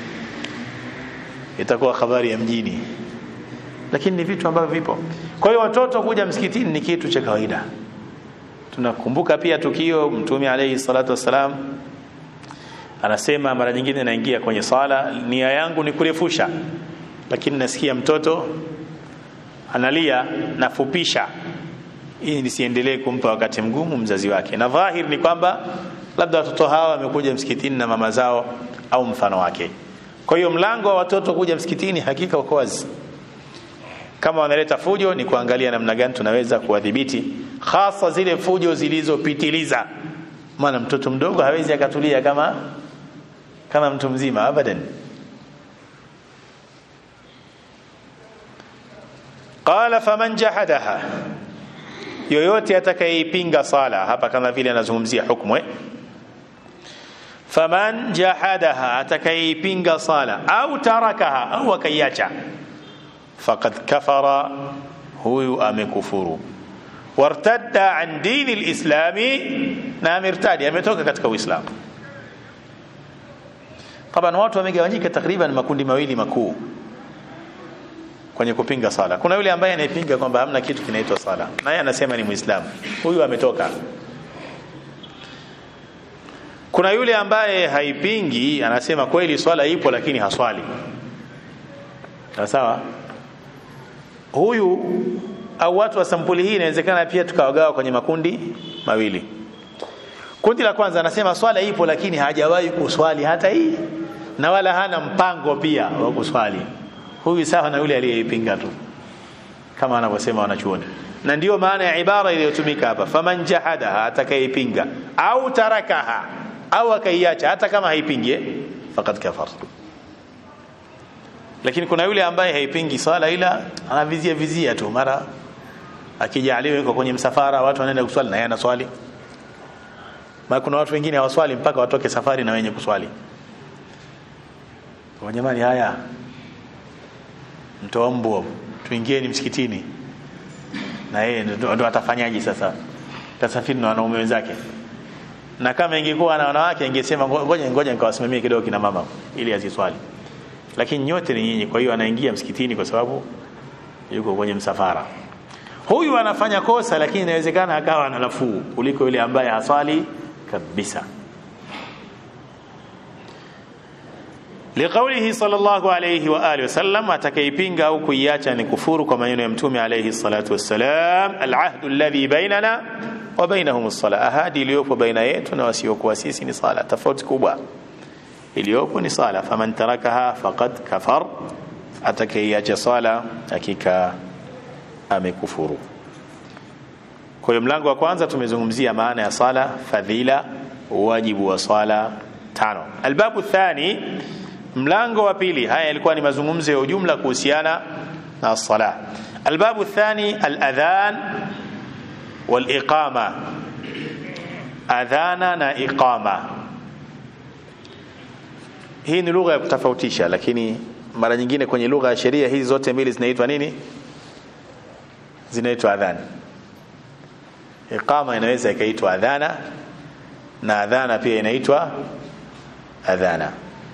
itakuwa habari ya mjini lakini ni vitu ambavyo vipo kwa hiyo watoto kuja msikitini ni kitu cha kawaida tunakumbuka pia tukio mtume alayhi salatu wassalam anasema mara nyingine naingia kwenye sala nia yangu ni kurefusha lakini nasikia mtoto analia nafupisha ili nisiendelee kumpa wakati mgumu mzazi wake na dhahir ni kwamba labda watoto hawa wamekuja msikitini na mama zao au mfano wake kwa hiyo mlango wa watoto kuja msikitini hakika uko wazi kama wanaleta fujo ni kuangalia namna gani tunaweza kuwadhibiti hasa zile fujo zilizopitiliza maana mtoto mdogo hawezi akatulia kama kama mtu mzima abadan qala faman jahadaha yoyote atakayeipinga sala hapa kama vile anazungumzia hukumu eh? faman jahadaha atakayeipinga sala au tarakaha au akaiacha faqad kafara huyu amekufuru wartadda an dini lislami na amertadi ametoka katika uislamu taban watu wamegawanyika takriban makundi mawili makuu kwenye kupinga sala kuna yule ambaye anayepinga kwamba hamna kitu kinaitwa sala naye anasema ni muislamu huyu ametoka kuna yule ambaye haipingi anasema kweli swala ipo lakini haswali sawa huyu au watu wa sampuli hii inawezekana pia tukawagawa kwenye makundi mawili kundi la kwanza anasema swala ipo lakini hajawahi kuswali hata hii na wala hana mpango pia wa kuswali huyu sawa na yule aliyeipinga tu kama anavyosema wanachuoni na ndiyo maana ya ibara iliyotumika hapa faman jahadaha atakayeipinga au tarakaha au akaiacha hata kama haipingi faqad kafar lakini kuna yule ambaye haipingi swala ila anavizia vizia tu mara akijaliwa yuko kwenye msafara watu wanaenda kuswali na yeye anaswali maana kuna watu wengine hawaswali mpaka watoke safari na wenye kuswali kwa jamani haya mtoa mbwa tuingieni msikitini na yeye ndo atafanyaje sasa tasafiri na wanaume wenzake na kama ingekuwa na wanawake ingesema ngoja ngoja nikawasimamie kidogo kina mama ili aziswali lakini nyote ni nyinyi kwa hiyo anaingia msikitini kwa sababu yuko kwenye msafara huyu anafanya kosa lakini inawezekana akawa na nafuu kuliko yule ambaye haswali kabisa liqaulihi sallallahu alayhi wa alihi wasallam atakaipinga au kuiacha ni kufuru kwa maneno ya mtume alayhi salatu wassalam alahdu alladhi bainana wa bainahum as-sala ahadi iliyopo baina yetu na wasiokuwa sisi ni sala tofauti kubwa iliyopo ni sala faman tarakaha faqad kafar atakaiacha sala hakika amekufuru kwa hiyo mlango wa kwanza tumezungumzia maana ya sala fadhila wajibu wa sala tano albabu thani mlango wa pili haya yalikuwa ni mazungumzo ya ujumla kuhusiana na sala albabu thani aladhan waliqama adhana na iqama hii ni lugha ya kutofautisha lakini mara nyingine kwenye lugha ya sheria hizi zote mbili zinaitwa nini zinaitwa adhan iqama inaweza ikaitwa adhana na adhana pia inaitwa adhana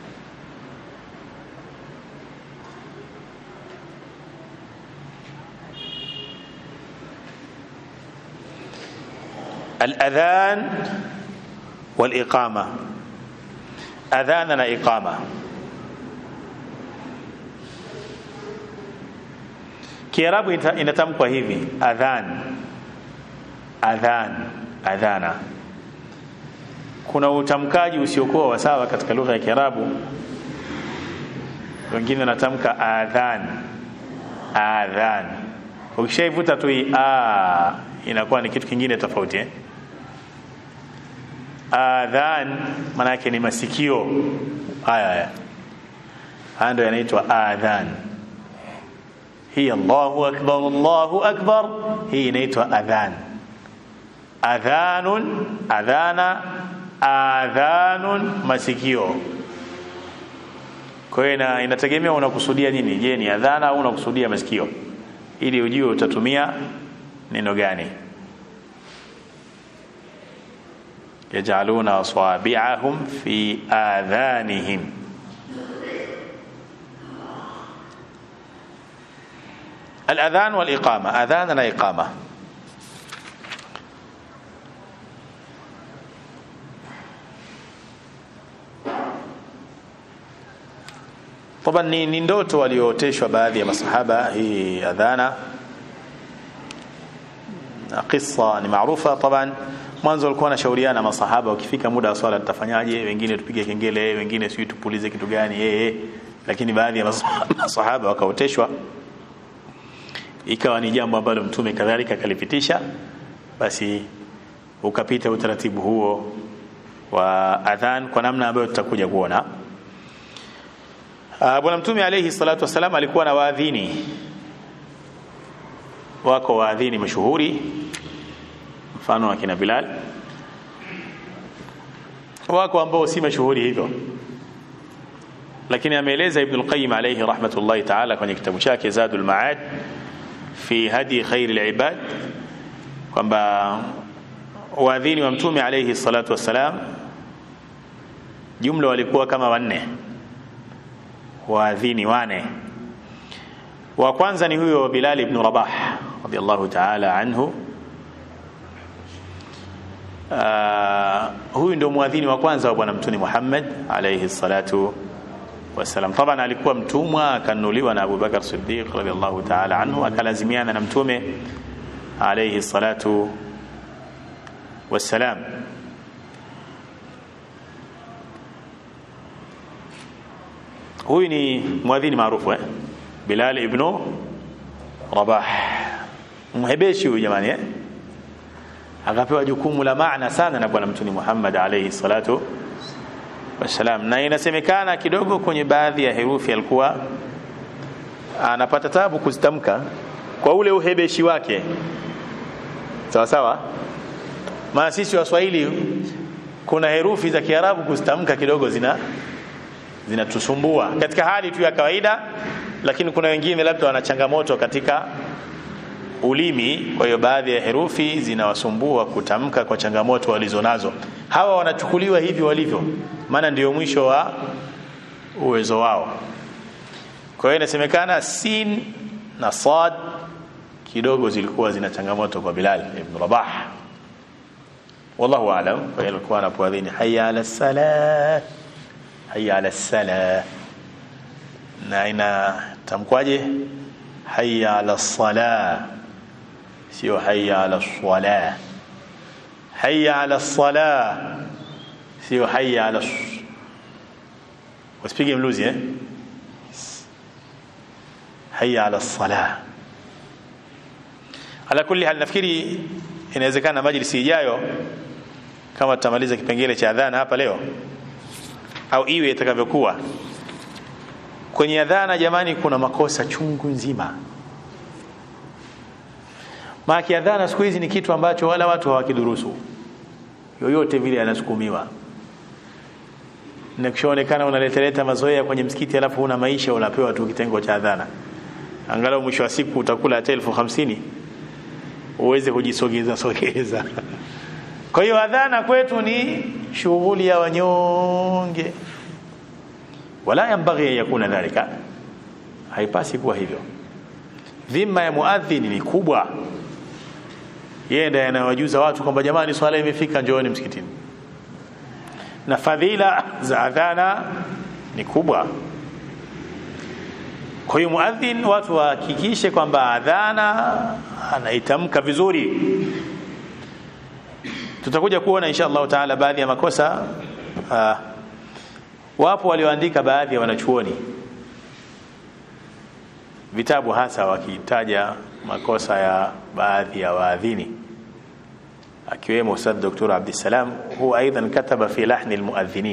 الأذان والإقامة أذاننا إقامة Kiarabu inatamkwa hivi adhan adhan adhana. Kuna utamkaji usiokuwa wa sawa katika lugha ya Kiarabu. Wengine wanatamka adhan adhan, ukishaivuta tu hii a inakuwa ni kitu kingine tofauti eh? Adhan maana yake ni masikio haya haya, haya ndio yanaitwa adhan hii Allahu akbar Allahu akbar hii inaitwa adhan adhanun adhana adhanun masikio kwa hiyo inategemea unakusudia nini je ni adhana au unakusudia masikio ili ujue utatumia neno gani yajaluna asabi'ahum fi adhanihim الأذان والإقامة أذاننا إقامة طبعا ni ndoto waliooteshwa baadhi ya masahaba hii adhana na kisa ni maarufa طبعا mwanzo walikuwa wanashauriana masahaba ukifika muda wa swala tutafanyaje wengine tupige kengele wengine sijui tupulize kitu gani eh lakini baadhi ya masahaba wakaoteshwa ikawa ni jambo ambalo mtume kadhalika akalipitisha basi ukapita utaratibu huo wa adhan kwa namna ambayo tutakuja kuona bwana mtume alayhi salatu wasalam alikuwa na waadhini wako waadhini mashuhuri mfano wa kina Bilal wako ambao si mashuhuri hivyo lakini ameeleza Ibn al-Qayyim alayhi rahmatullahi ta'ala kwenye kitabu chake Zadul Ma'ad fi hadi khairil ibad kwamba waadhini wa mtume alayhi salatu wassalam jumla walikuwa kama wanne waadhini wane wa kwanza ni huyo Bilal ibn Rabah radiyallahu ta'ala anhu uh, huyu ndio muadhini wa kwanza wa bwana mtume Muhammad alayhi salatu wasalam taban alikuwa mtumwa akanunuliwa na Abu Bakar Siddiq radiyallahu ta'ala anhu akalazimiana na mtume alayhi salatu wassalam huyu ni mwadhini maarufu eh? Bilal ibn Rabah mhebeshi huyu jamani eh? akapewa jukumu la maana sana na bwana mtume Muhammad alayhi salatu wassalam na inasemekana kidogo kwenye baadhi ya herufi alikuwa anapata tabu kuzitamka kwa ule uhebeshi wake sawa sawa maana sisi waswahili kuna herufi za kiarabu kuzitamka kidogo zina zinatusumbua katika hali tu ya kawaida lakini kuna wengine labda wana changamoto katika ulimi kwa hiyo baadhi ya herufi zinawasumbua kutamka kwa changamoto walizonazo hawa wanachukuliwa hivi walivyo maana ndio mwisho wa uwezo wao kwa hiyo inasemekana sin na sad kidogo zilikuwa zina changamoto kwa Bilal ibn Rabah wallahu aalam kwa hiyo alikuwa anapoadhini hayya ala salah hayya ala salah na inatamkwaje hayya ala salah sio hayya ala salah hayya ala salah sio hayya ala wasipige mluzi eh hayya ala salah ala kulli hal nafikiri inawezekana majlisi ijayo kama tutamaliza kipengele cha adhana hapa leo au iwe itakavyokuwa kwenye adhana jamani kuna makosa chungu nzima maana adhana siku hizi ni kitu ambacho wala watu hawakidurusu yoyote vile anasukumiwa na kishaonekana unaleteleta mazoea kwenye msikiti alafu una maisha unapewa tu kitengo cha adhana angalau mwisho wa siku utakula hata elfu hamsini uweze kujisogeza sogeza kwa hiyo adhana kwetu ni shughuli ya wanyonge wala yambaghi an yakuna dhalika haipasi kuwa hivyo dhima ya muadhini ni kubwa yeye ndiye anawajuza watu kwamba jamani swala imefika njooni msikitini na fadhila za adhana ni kubwa kwa hiyo muadhin watu wahakikishe kwamba adhana anaitamka vizuri tutakuja kuona insha Allah taala baadhi ya makosa uh, wapo walioandika baadhi ya wanachuoni vitabu hasa wakitaja makosa ya baadhi ya waadhini akiwemo Ustadh Dr. Abdissalam huwa aidan kataba fi lahni almuadhinin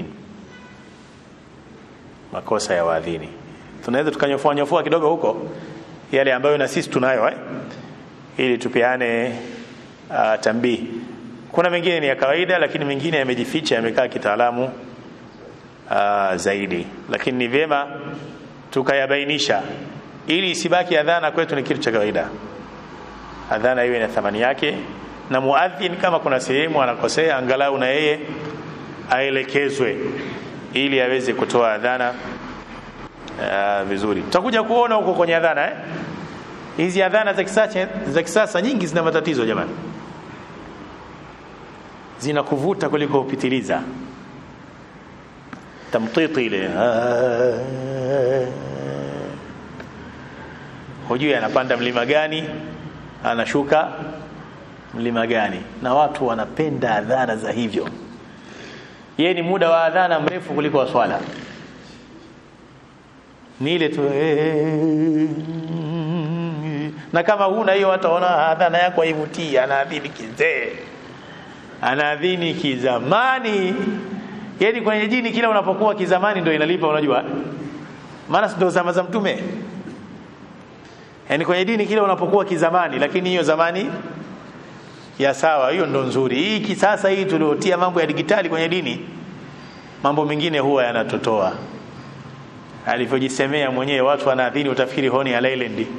makosa ya waadhini tunaweza tukanyofua nyofua kidogo huko yale ambayo na sisi tunayo eh? ili tupeane uh, tambii kuna mengine ni ya kawaida lakini mengine yamejificha yamekaa kitaalamu uh, zaidi lakini ni vyema tukayabainisha ili isibaki adhana kwetu ni kitu cha kawaida adhana iwe na thamani yake na muadhin kama kuna sehemu anakosea angalau na yeye aelekezwe ili aweze kutoa adhana uh, vizuri tutakuja kuona huko kwenye adhana eh? hizi adhana za kisasa za kisasa nyingi zina matatizo jamani zinakuvuta kuliko upitiliza tamtiti ile hujui anapanda mlima gani anashuka mlima gani na watu wanapenda adhana za hivyo yeye ni muda wa adhana mrefu kuliko wa swala ni ile tu na kama huna hiyo wataona adhana yako haivutii anaadhini kizee anaadhini kizamani yani kwenye jini kila unapokuwa kizamani ndio inalipa unajua maana ndio zama za mtume yani kwenye dini kile unapokuwa kizamani lakini hiyo zamani ya sawa hiyo ndo nzuri hii kisasa hii tuliotia mambo ya digitali kwenye dini mambo mengine huwa yanatotoa alivyojisemea mwenyewe watu wanaadhini utafikiri honi ya Leyland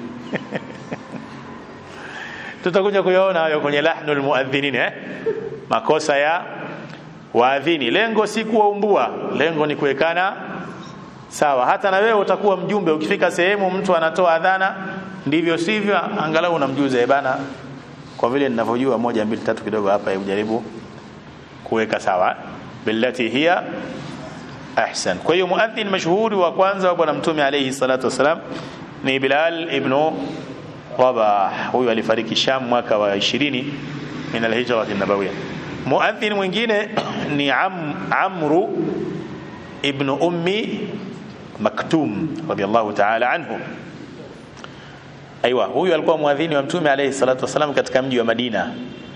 tutakuja kuyaona hayo kwenye lahnul muadhinin eh makosa ya waadhini lengo si kuwaumbua lengo ni kuwekana sawa hata na wewe utakuwa mjumbe ukifika sehemu mtu anatoa adhana ndivyo sivyo angalau unamjuza bana kwa vile ninavyojua moja mbili tatu kidogo hapa hebu jaribu kuweka sawa billati hiya ahsan kwa hiyo muadhin mashuhuri wa kwanza wa bwana mtume alayhi salatu wasalam ni Bilal ibn Rabah huyu alifariki Sham mwaka wa 20 min alhijra an-nabawiyya muadhin mwingine ni Am, Amru ibn Ummi Maktum radiyallahu ta'ala anhu Aiwa, huyu alikuwa muadhini wa Mtume alayhi salatu wasalam katika mji wa Madina.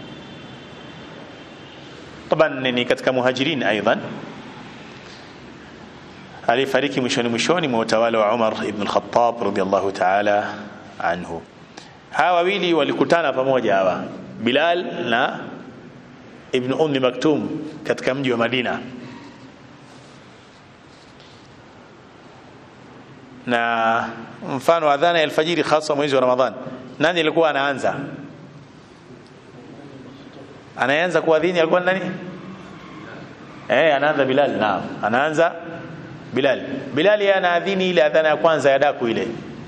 Taban ni katika muhajirin aidan. Alifariki mwishoni mwishoni mwa utawala wa Umar ibn al-Khattab radiyallahu ta'ala anhu. Hawa wawili walikutana pamoja hawa, Bilal na Ibn Ummi Maktum katika mji wa Madina. na mfano adhana ya alfajiri hasa mwezi wa Ramadhan nani alikuwa anaanza anaanza kuadhini alikuwa nani eh anaanza Bilal naam anaanza Bilal Bilal yeye anaadhini ile adhana ya kwanza ya daku ile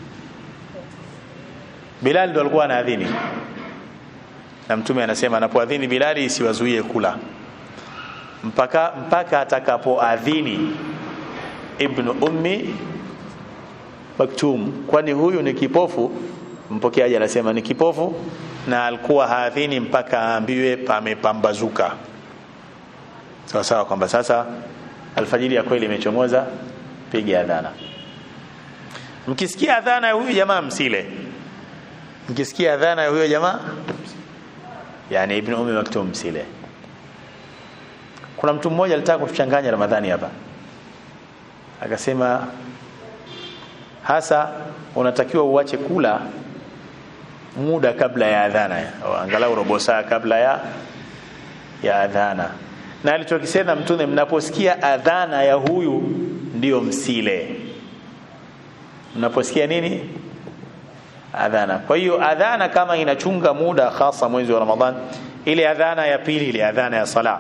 Bilal ndo alikuwa anaadhini na mtume anasema anapoadhini Bilali isiwazuie kula mpaka mpaka atakapoadhini ibn ummi Maktum kwani huyu ni kipofu mpokeaji anasema ni kipofu na alikuwa haadhini mpaka aambiwe pamepambazuka sawa sawa kwamba sasa alfajiri ya kweli imechomoza piga adhana mkisikia adhana ya huyu jamaa msile mkisikia adhana ya huyo jamaa yani ibn ummi maktum msile kuna mtu mmoja alitaka kuchanganya ramadhani hapa akasema hasa unatakiwa uache kula muda kabla ya adhana angalau robo saa kabla ya ya adhana na alichokisema mtume mnaposikia adhana ya huyu ndio msile mnaposikia nini adhana kwa hiyo adhana kama inachunga muda hasa mwezi wa ramadhan ile adhana ya pili ile adhana ya sala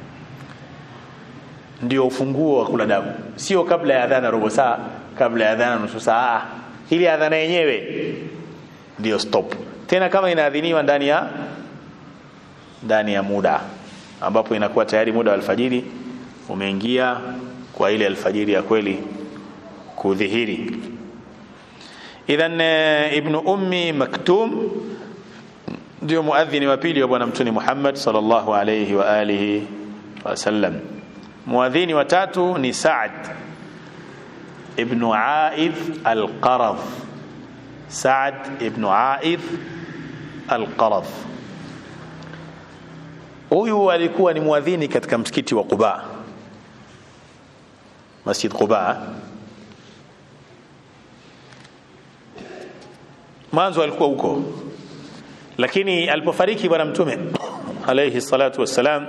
ndio ufunguo wa kula damu sio kabla ya adhana robo saa kabla ya adhana nusu saa ili adhana yenyewe ndio stop tena kama inaadhiniwa ndani ya ndani ya muda ambapo inakuwa tayari muda wa alfajiri umeingia kwa ile alfajiri ya kweli kudhihiri idhan ibn ummi maktum ndio muadhini wa pili wa bwana mtume Muhammad sallallahu alayhi wa alihi wasallam muadhini wa tatu ni Sa'd ابن عائذ القرض سعد ابن عائذ القرض huyu alikuwa ni mwadhini katika msikiti wa Quba Masjid Quba mwanzo alikuwa huko lakini alipofariki bwana mtume alayhi salatu wassalam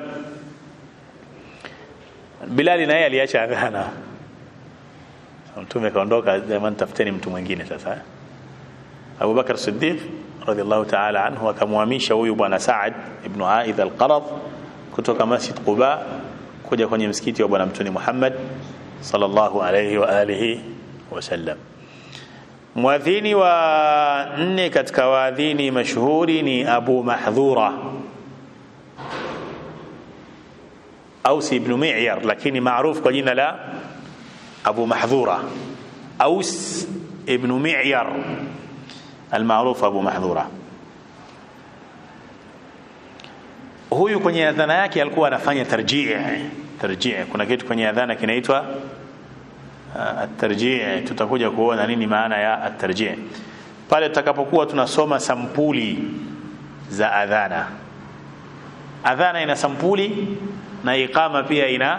Bilali naye aliacha adhana mtume kaondoka jamani tafuteni mtu mwingine sasa Abu Bakar Siddiq radhiallahu ta'ala anhu akamhamisha huyu bwana Saad ibn Aidh al-Qarad kutoka Masjid Quba kuja kwenye msikiti wa bwana mtume Muhammad sallallahu alayhi wa alihi wasallam mwadhini wa nne katika waadhini mashuhuri ni Abu Mahdhura Aus ibn Mi'yar lakini maarufu kwa jina la أبو محذورة أوس ابن معير المعروف أبو محذورة huyu kwenye adhana yake alikuwa anafanya tarjii tarjii kuna kitu kwenye adhana kinaitwa at-tarjii tutakuja kuona nini maana ya at-tarjii pale tutakapokuwa tunasoma sampuli za adhana adhana ina sampuli na iqama pia ina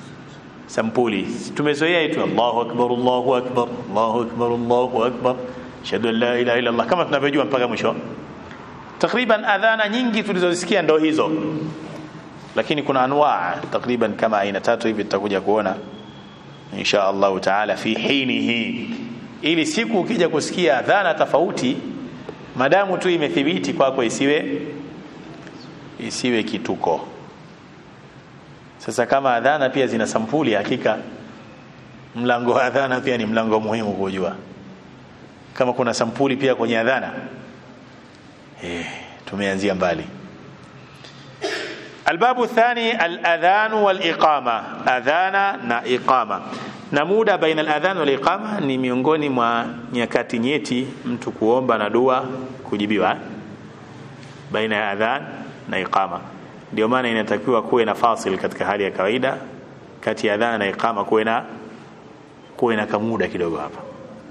sampuli tumezoea itu Allahu akbar Allahu akbar Allahu akbar Allahu akbar ashhadu an la ilaha illa Allah kama tunavyojua mpaka mwisho takriban adhana nyingi tulizozisikia ndo hizo lakini kuna anwaa takriban kama aina tatu hivi tutakuja kuona insha Allah taala fi hinihi ili siku ukija kusikia adhana tofauti madamu tu imethibiti kwako isiwe isiwe kituko sasa kama adhana pia zina sampuli hakika mlango wa adhana pia ni mlango muhimu kujua kama kuna sampuli pia kwenye adhana eh tumeanzia mbali الباب الثاني الأذان والإقامة أذانا na iqama na muda baina al-adhan wal iqama ni miongoni mwa nyakati nyeti mtu kuomba na dua kujibiwa baina ya adhan na iqama ndio maana inatakiwa kuwe na fasil katika hali ya kawaida kati ya adhan na iqama kuwe na kuwe na kamuda kidogo hapa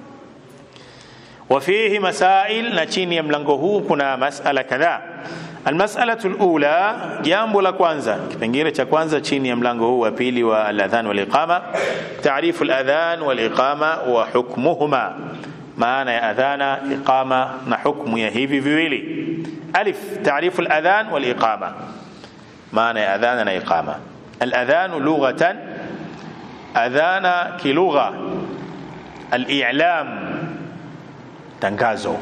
وفيه مسائل na chini ya mlango huu kuna masala kadhaa المسألة الأولى jambo la kwanza kipengele cha kwanza chini ya mlango huu wa pili wa al-adhan wal iqama ta'rif al-adhan wal iqama wa hukmuhuma maana ya adhana iqama na hukmu ya hivi viwili alif ta'rif al-adhan wal iqama maana ya adhana na iqama al-adhan lughatan adhana kilugha al-i'lam tangazo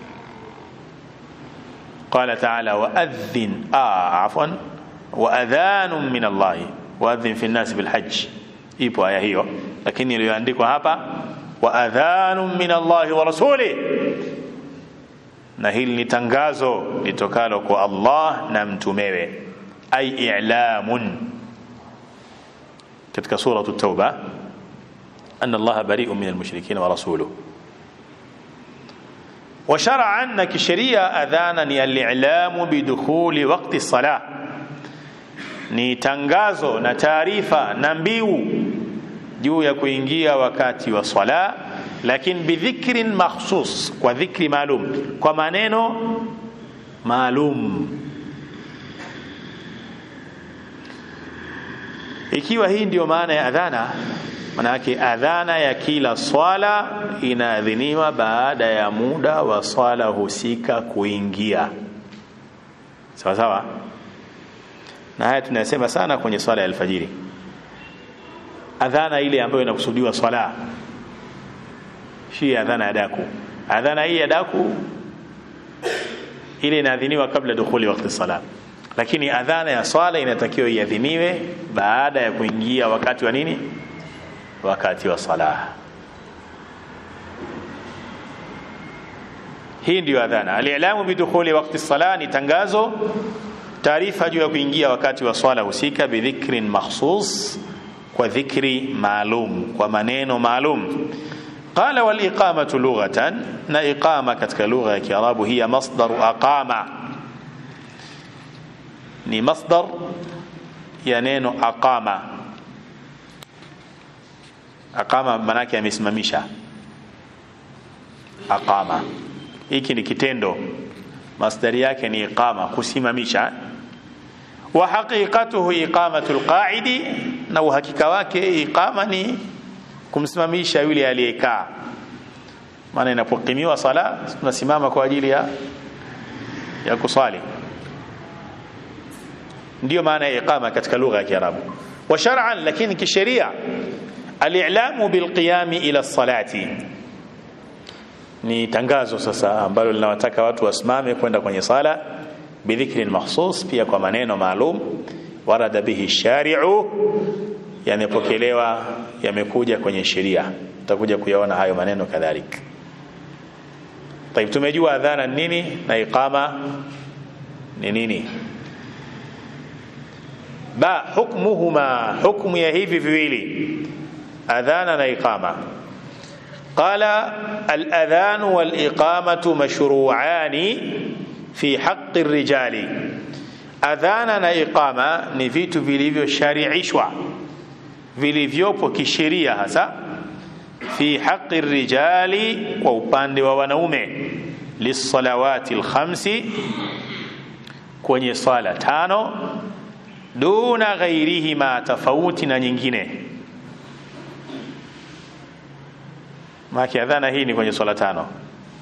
قال تعالى وأذن آه عفوا وأذان من الله وأذن في الناس بالحج ipo aya hiyo lakini iliyoandikwa hapa wa adhanun min Allahi wa rasuli na hili ni tangazo litokalo kwa Allah na mtumewe ay i'lamun katika suratu tauba anna Allah bari'un min al-mushrikeen wa rasuluhu وشرعا نكشريا أذانا الإعلام بدخول وقت الصلاة ni tangazo na taarifa na mbiu juu ya kuingia wakati wa swala lakini bidhikrin makhsus kwa dhikri maalum kwa maneno maalum ikiwa hii ndiyo maana ya adhana manake adhana ya kila swala inaadhiniwa baada ya muda wa swala husika kuingia sawa sawa na haya tunasema sana kwenye swala ya alfajiri adhana ile ambayo inakusudiwa swala si adhana ya daku adhana hii ya daku ile inaadhiniwa kabla dukhuli wakati sala lakini adhana ya swala inatakiwa iadhiniwe baada ya kuingia wakati wa nini wakati wa sala hii ndiyo adhana alilamu bidukhuli wakati sala ni tangazo taarifa juu ya kuingia wakati wa swala husika bidhikrin makhsus kwa dhikri maalum kwa maneno maalum qala wal iqamatu lughatan na iqama katika lugha ya kiarabu hiya masdaru aqama ni masdar ya neno aqama aqama manake amesimamisha aqama hiki ni kitendo masdari yake ni iqama kusimamisha wa haqiqatuhu iqamatu alqa'idi na uhakika wake iqama ni kumsimamisha yule aliyekaa maana inapokimiwa sala tunasimama kwa ajili ya ya kusali ndio maana ya iqama katika lugha ya Kiarabu wa shar'an lakini kisheria al-i'lamu bilqiyami ila salati ni tangazo sasa ambalo linawataka watu wasimame kwenda kwenye sala bidhikrin mahsus pia kwa maneno maalum warada bihi shari'u yamepokelewa yamekuja kwenye sheria tutakuja kuyaona hayo maneno kadhalika طيب tumejua adhana nini na iqama ni nini ba hukmuhuma hukmu ya hivi viwili adhana na iqama قال الأذان والإقامة مشروعان في حق الرجال أذانا na iqama ni vitu vilivyoshariishwa vilivyopo kisheria hasa fi haqi rijali kwa upande wa wanaume lisalawati lkhamsi kwenye swala tano duna ghairihima tofauti na nyingine maki adhana hii ni kwenye swala tano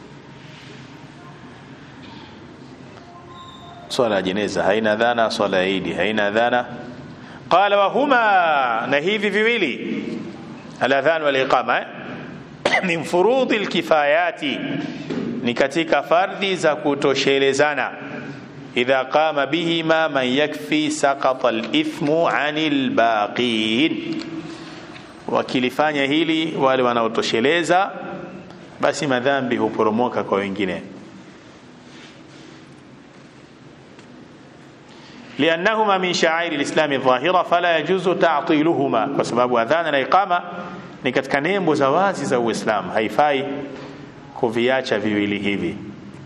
swala ya jeneza haina adhana swala ya idi haina adhana qala wa huma na hivi viwili aladhan wal iqama eh? min furudhi alkifayati ni katika fardhi za kutoshelezana idha qama bihima man yakfi saqata alithmu anil baqin wakilifanya hili wale wanaotosheleza basi madhambi huporomoka kwa wengine لأنهما من شعائر الإسلام الظاهرة فلا يجوز تعطيلهما kwa sababu adhana na iqama ni katika nembo za wazi za Uislamu haifai kuviacha viwili hivi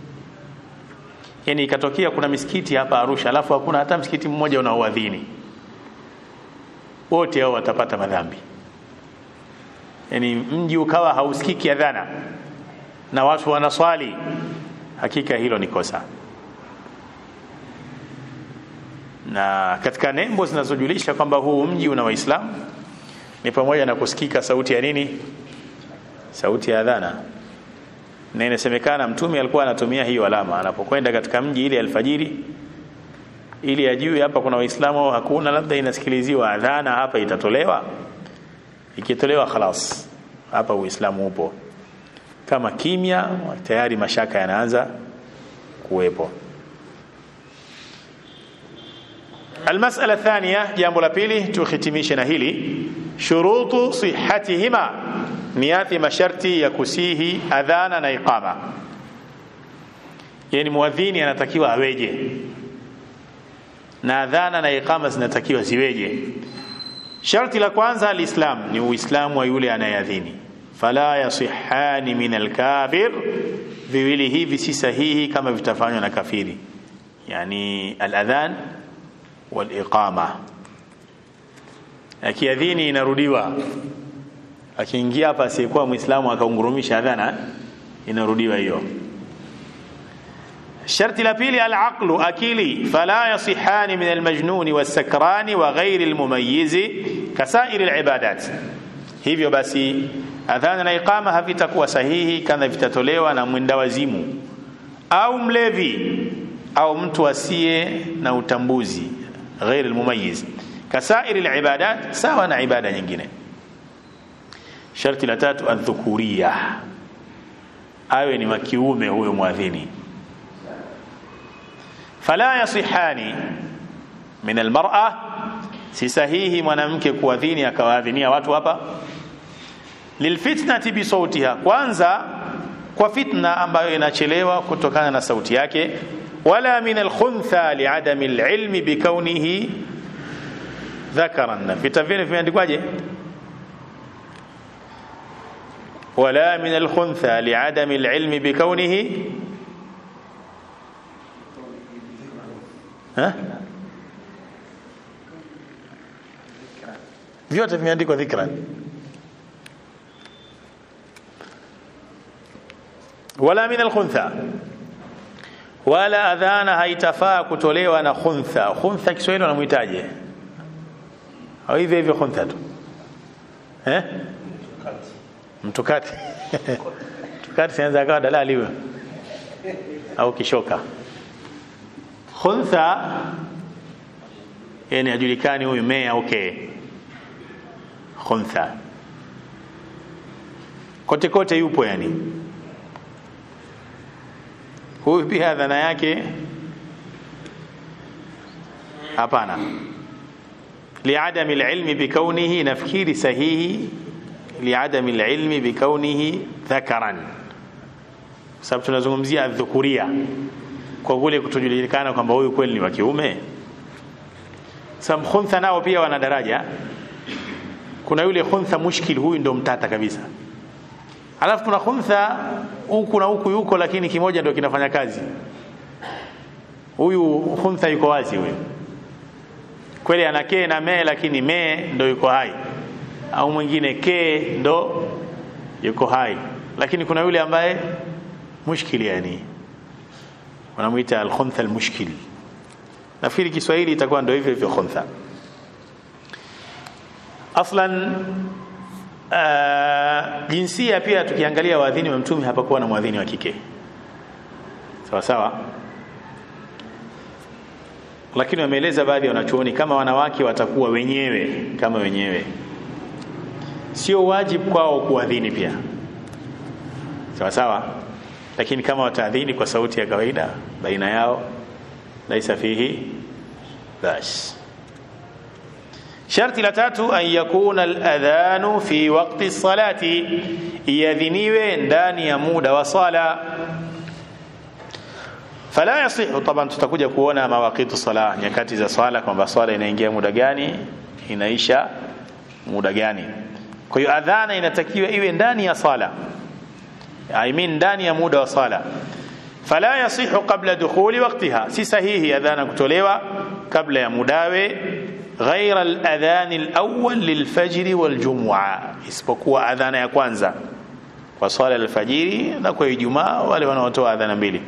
yani ikatokea kuna misikiti hapa Arusha alafu hakuna hata msikiti mmoja unaoadhini wote hao watapata madhambi yani mji ukawa hausikiki adhana na watu wanaswali hakika hilo ni kosa na katika nembo zinazojulisha kwamba huu mji una waislamu ni pamoja na kusikika sauti ya nini sauti ya adhana na inasemekana mtume alikuwa anatumia hiyo alama anapokwenda katika mji ile alfajiri ili ajue hapa kuna waislamu au hakuna labda inasikiliziwa adhana hapa itatolewa ikitolewa khalas hapa uislamu upo kama kimya tayari mashaka yanaanza kuwepo المسألة الثانية جambo la pili tuhitimishe na hili shurutu sihatihima niathi masharti ya kusihi adhana na iqama yani muadhini anatakiwa aweje na adhana na iqama zinatakiwa ziweje sharti la kwanza alislam ni uislamu wa yule anayeadhini fala yasihani min alkafir viwili hivi si sahihi kama vitafanywa na kafiri yani aladhan waliqama akiadhini inarudiwa akiingia hapa asiyekuwa muislamu akaungurumisha adhana inarudiwa hiyo sharti la pili alaqlu akili fala yasihani min almajnuni wasakrani wa ghairi almumayyizi kasairi alibadat hivyo basi adhana na iqama havitakuwa sahihi kama vitatolewa na mwenda wazimu au mlevi au mtu asiye na utambuzi ghairi almumayyiz kasairi alibadat sawa na ibada nyingine sharti la tatu adhukuria awe ni wa kiume huyo mwadhini fala yasihani min almar'a si sahihi mwanamke kuadhini akawaadhinia watu hapa lilfitnati bisautiha kwanza kwa fitna ambayo inachelewa kutokana na sauti yake wala min alkhuntha liadami alilmi bikaunihi dhakaran vita vile vimeandikwaje ولا من الخنثى لعدم العلم بكونه ها vyote vimeandikwa dhikran wala min alkhuntha wala adhana haitafaa kutolewa na khuntha khuntha Kiswahili wanamuitaje au hivyo hivyo khuntha tu eh mtukati mtukati sinaweza akawa dalali huyo au kishoka khuntha yani ajulikani huyu mea okay khuntha kote kote yupo yani huyu pia dhana yake hapana liadami alilmi bikaunihi nafikiri sahihi liadami alilmi bikaunihi dhakaran sababu tunazungumzia dhukuria kwa kule kutojulikana kwamba huyu kweli ni wa kiume sababu khuntha nao pia wana daraja kuna yule khuntha mushkil huyu ndo mtata kabisa alafu kuna khuntha huku na huku yuko lakini kimoja ndio kinafanya kazi huyu khuntha yuko wazi huyu kweli ana kee na mee lakini mee ndo yuko hai au mwingine ke ndo yuko hai lakini kuna yule ambaye mushkili yani wanamuita al-khuntha al-mushkil nafikiri Kiswahili itakuwa ndio hivyo hivyo khuntha aslan uh, jinsia pia tukiangalia waadhini wa mtume hapakuwa na mwadhini wa kike sawa sawa lakini wameeleza baadhi ya wanachuoni kama wanawake watakuwa wenyewe kama wenyewe sio wajibu kwao kuadhini pia sawa sawa lakini kama wataadhini kwa sauti ya kawaida baina yao laisa fihi bas sharti la tatu an yakuna aladhanu fi waqti salati iadhiniwe ndani ya muda wa sala fala yasihu taban tutakuja kuona mawaqitu sala nyakati za swala kwamba swala inaingia muda gani inaisha muda gani kwa hiyo adhana inatakiwa iwe ndani ya sala I mean ndani ya muda wa sala fala yasihu qabla dukhuli waqtiha si sahihi adhana kutolewa kabla ya mudawe ghaira aladhan alawwal lilfajr waljum'a isipokuwa adhana ya kwanza kwa swala alfajiri na kwa ijumaa wale wanaotoa adhana mbili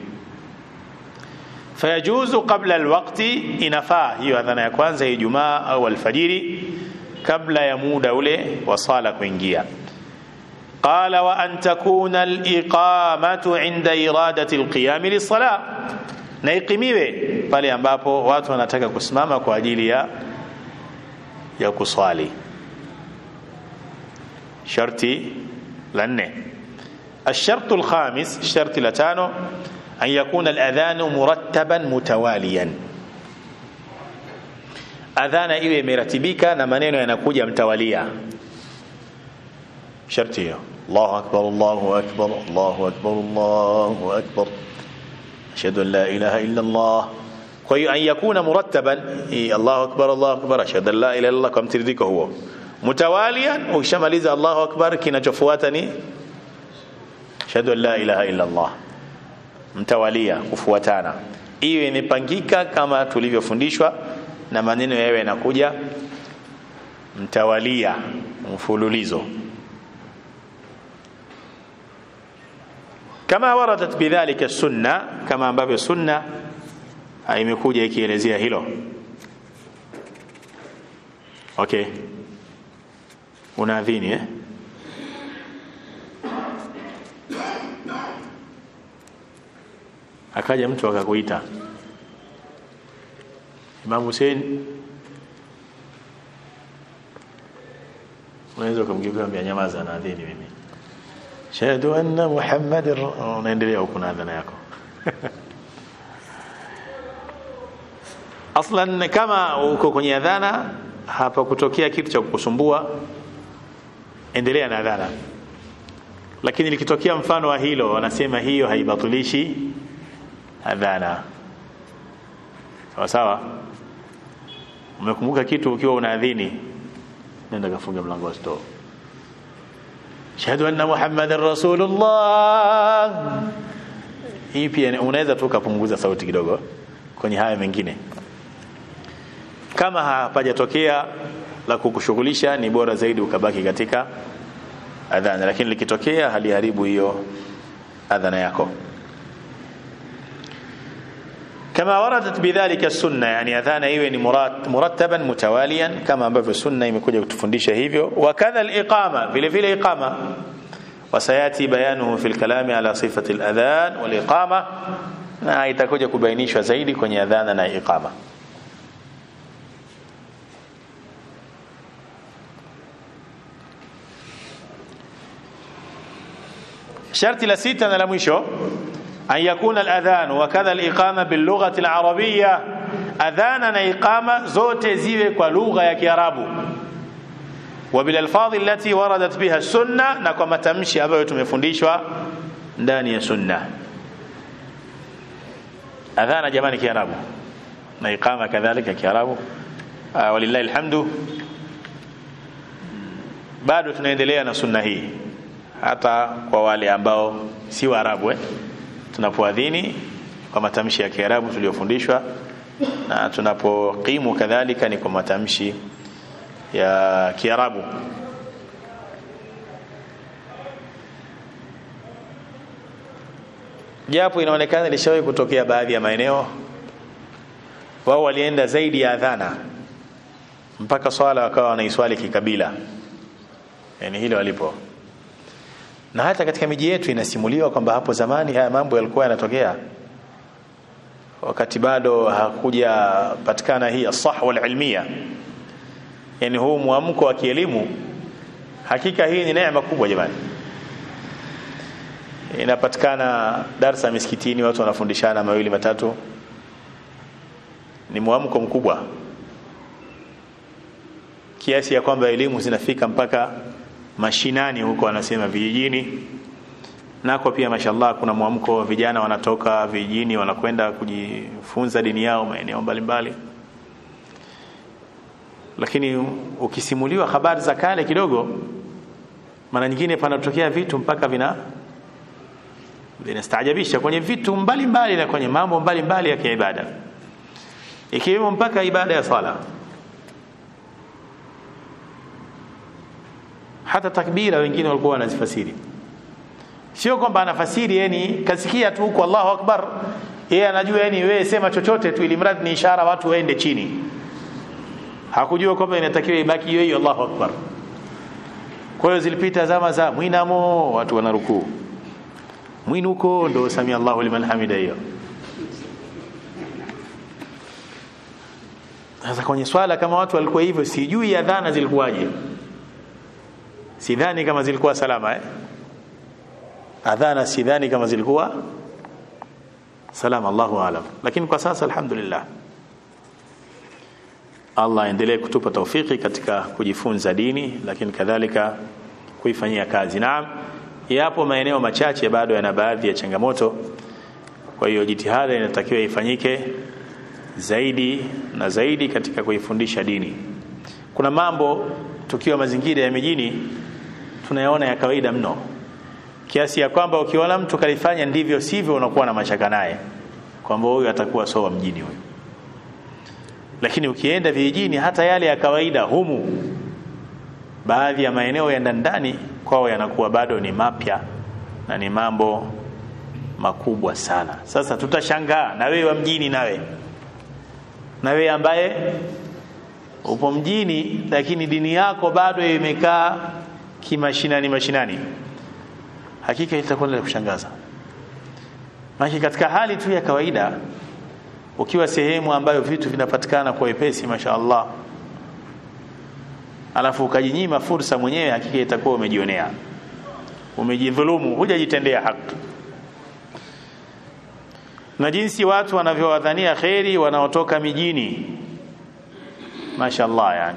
fayajuzu qabla alwaqti inafaa hiyo adhana ya kwanza ya ijumaa au alfajiri kabla ya muda ule wa sala kuingia قال وأن تكون الإقامة عند إرادة القيام للصلاة na ikimiwe pale ambapo watu wanataka kusimama kwa ajili ya ya kuswali sharti la nne الشرط الخامس الشرط لتانو أن يكون الأذان مرتبا متواليا أذان إيوه مرتبك نمانينو ينكوجا متواليا sharti hiyo Allahu akbar Allahu akbar Allahu akbar Allahu akbar ashhadu an la ilaha illa Allah kwa hiyo an yakuna murattaban Allahu akbar Allahu akbar ashhadu an la ilaha illa Allah kwa mtiririko huo mutawalian ukishamaliza Allahu akbar kinachofuata ni ashhadu an la ilaha illa Allah mtawalia kufuatana iwe imepangika kama tulivyofundishwa na maneno yawe yanakuja mtawalia mfululizo kama waradat bidhalika sunna kama ambavyo sunna imekuja ikielezea hilo okay unaadhini eh akaja mtu akakuita Imam Hussein unaweza kumgeuka mbia nyamaza na adhini mimi shahadu anna muhammadin unaendelea huko na adhana yako aslan kama uko kwenye adhana hapa kutokea kitu cha kukusumbua endelea na adhana lakini likitokea mfano wa hilo wanasema hiyo haibatilishi adhana sawa sawa umekumbuka kitu ukiwa unaadhini nenda kafunga mlango wa store shahadu anna muhammadan rasulullah hii pia unaweza tu ukapunguza sauti kidogo kwenye haya mengine kama hapajatokea la kukushughulisha ni bora zaidi ukabaki katika adhana lakini likitokea haliharibu hiyo adhana yako كما وردت بذلك السنه يعني اذان iwe ni murattaban mutawaliyan kama ambavyo sunna imekuja kutufundisha hivyo wakadha aliqama vile vile iqama وسياتي بيانه في الكلام على صفه الاذان والاقامه na itakuja kubainishwa zaidi kwenye adhana na iqama sharti la sita na la mwisho أن يكون الأذان وكذا الإقامة باللغة العربية أذانا إقامة زوت زيوة ولغة يا كيرابو وبالألفاظ التي وردت بها السنة نكما تمشي أبو تمفنديشوا ndani ya sunna adhana jamani kiarabu na iqama kadhalika kiarabu walillahi alhamdu bado tunaendelea na sunna hii hata kwa wale ambao si waarabu eh? tunapoadhini kwa matamshi ya Kiarabu tuliyofundishwa na tunapokimu kadhalika ni kwa matamshi ya Kiarabu japo inaonekana ilishawahi kutokea baadhi ya maeneo wao walienda zaidi ya adhana mpaka swala wakawa wanaiswali kikabila yani hilo walipo na hata katika miji yetu inasimuliwa kwamba hapo zamani haya mambo yalikuwa yanatokea wakati bado hakujapatikana hii asahwa alilmia yani huu mwamko wa kielimu hakika hii ni neema kubwa jamani inapatikana darsa misikitini watu wanafundishana mawili matatu ni mwamko mkubwa kiasi ya kwamba elimu zinafika mpaka mashinani huko wanasema vijijini nako pia mashallah kuna mwamko vijana wanatoka vijijini wanakwenda kujifunza dini yao maeneo mbalimbali lakini ukisimuliwa habari za kale kidogo mara nyingine panatokea vitu mpaka vina vinastaajabisha kwenye vitu mbalimbali na kwenye mambo mbalimbali ya kiibada ikiwemo mpaka ibada ya sala hata takbira wengine walikuwa wanazifasiri sio kwamba anafasiri yani kasikia tu huko Allahu Akbar yeye anajua yani wewe sema chochote tu ili mradi ni ishara watu waende chini hakujua kwamba inatakiwa ibaki hiyo hiyo Allahu Akbar kwa hiyo zilipita zama za mwinamo watu wanarukuu mwinuko ndo samia Allahu liman hamida hiyo sasa kwenye swala kama watu walikuwa hivyo sijui adhana zilikuwaje sidhani kama zilikuwa salama eh adhana sidhani kama zilikuwa salama Allahu alam lakini kwa sasa alhamdulillah Allah endelee kutupa taufiki katika kujifunza dini lakini kadhalika kuifanyia kazi naam yapo maeneo machache bado yana baadhi ya changamoto kwa hiyo jitihada inatakiwa ifanyike zaidi na zaidi katika kuifundisha dini kuna mambo tukiwa mazingira ya mijini tunayaona ya kawaida mno kiasi ya kwamba ukiona mtu kalifanya ndivyo sivyo unakuwa na mashaka naye kwamba huyu atakuwa soa mjini huyu lakini ukienda vijijini hata yale ya kawaida humu baadhi ya maeneo ya ndani kwao yanakuwa bado ni mapya na ni mambo makubwa sana sasa tutashangaa na wewe wa mjini nawe na wewe ambaye upo mjini lakini dini yako bado imekaa kimashinani mashinani hakika itakuwa la kushangaza maana katika hali tu ya kawaida ukiwa sehemu ambayo vitu vinapatikana kwa wepesi mashaallah alafu ukajinyima fursa mwenyewe hakika itakuwa umejionea umejidhulumu hujajitendea haki na jinsi watu wanavyowadhania kheri wanaotoka mijini mashaallah yani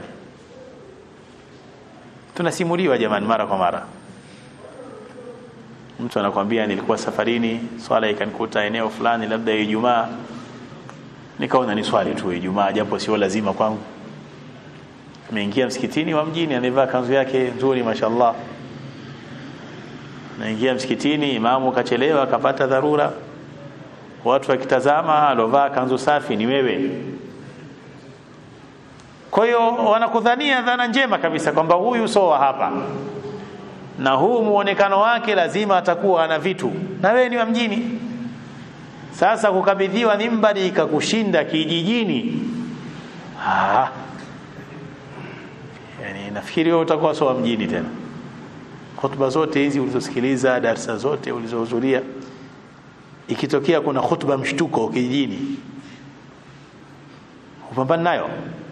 tunasimuliwa jamani mara kwa mara mtu anakwambia nilikuwa safarini swala ikanikuta eneo fulani labda Ijumaa nikaona ni swali tu Ijumaa japo sio lazima kwangu ameingia msikitini wa mjini amevaa kanzu yake nzuri mashallah naingia msikitini imamu kachelewa akapata dharura watu wakitazama alovaa kanzu safi ni wewe kwa hiyo wanakudhania dhana njema kabisa kwamba huyu soa hapa na huu muonekano wake lazima atakuwa ana vitu na wewe ni wa mjini sasa kukabidhiwa mimbari ikakushinda kijijini ah yani nafikiri wewe utakuwa sawa mjini tena hotuba zote hizi ulizosikiliza darasa zote ulizohudhuria ikitokea kuna hotuba mshtuko kijijini upambana nayo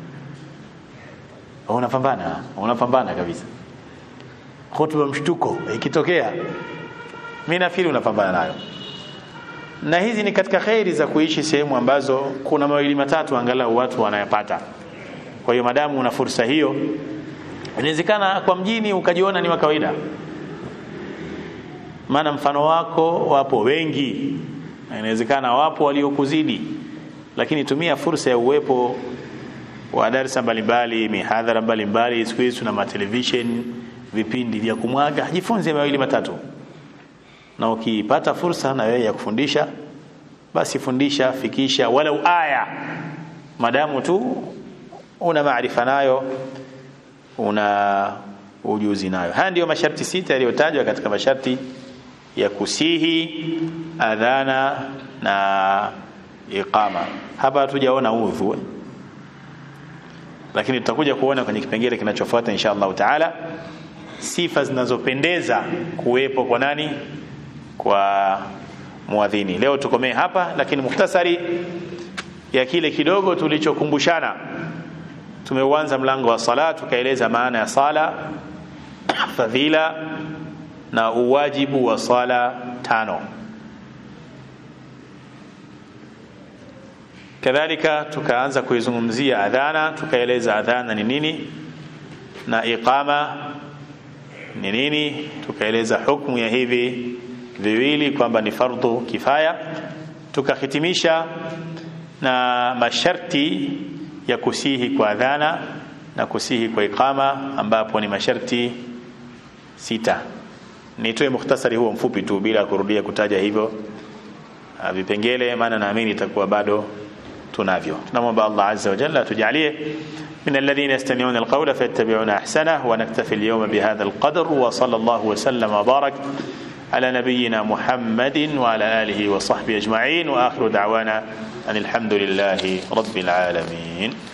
unapambana unapambana kabisa hotuba mshtuko ikitokea mimi nafikiri unapambana nayo na hizi ni katika khairi za kuishi sehemu ambazo kuna mawili matatu angalau watu wanayapata kwa hiyo madamu una fursa hiyo inawezekana kwa mjini ukajiona ni wa kawaida maana mfano wako wapo wengi inawezekana wapo waliokuzidi lakini tumia fursa ya uwepo wa darasa mbalimbali mihadhara mbalimbali siku hizi tuna matelevision vipindi vya kumwaga jifunze mawili matatu na ukipata fursa na wewe ya kufundisha basi fundisha fikisha walau aya madamu tu una maarifa nayo una ujuzi nayo haya ndiyo masharti sita yaliyotajwa katika masharti ya kusihi adhana na iqama hapa hatujaona udhu lakini tutakuja kuona kwenye kipengele kinachofuata insha Allah taala sifa zinazopendeza kuwepo kwa nani kwa muadhini leo tukomee hapa lakini mukhtasari ya kile kidogo tulichokumbushana tumeuanza mlango wa sala tukaeleza maana ya sala fadhila na uwajibu wa sala tano kadhalika tukaanza kuizungumzia adhana tukaeleza adhana ni nini na iqama ni nini tukaeleza hukumu ya hivi viwili kwamba ni fardhu kifaya tukahitimisha na masharti ya kusihi kwa adhana na kusihi kwa iqama ambapo ni masharti sita nitoe mukhtasari huo mfupi tu bila kurudia kutaja hivyo vipengele maana naamini itakuwa bado tunavyo tunamwomba Allah azza wa jalla tujalie من الذين يستمعون القول فيتبعون احسنه ونكتفي اليوم بهذا القدر وصلى الله وسلم وبارك على نبينا محمد وعلى اله وصحبه اجمعين واخر دعوانا ان الحمد لله رب العالمين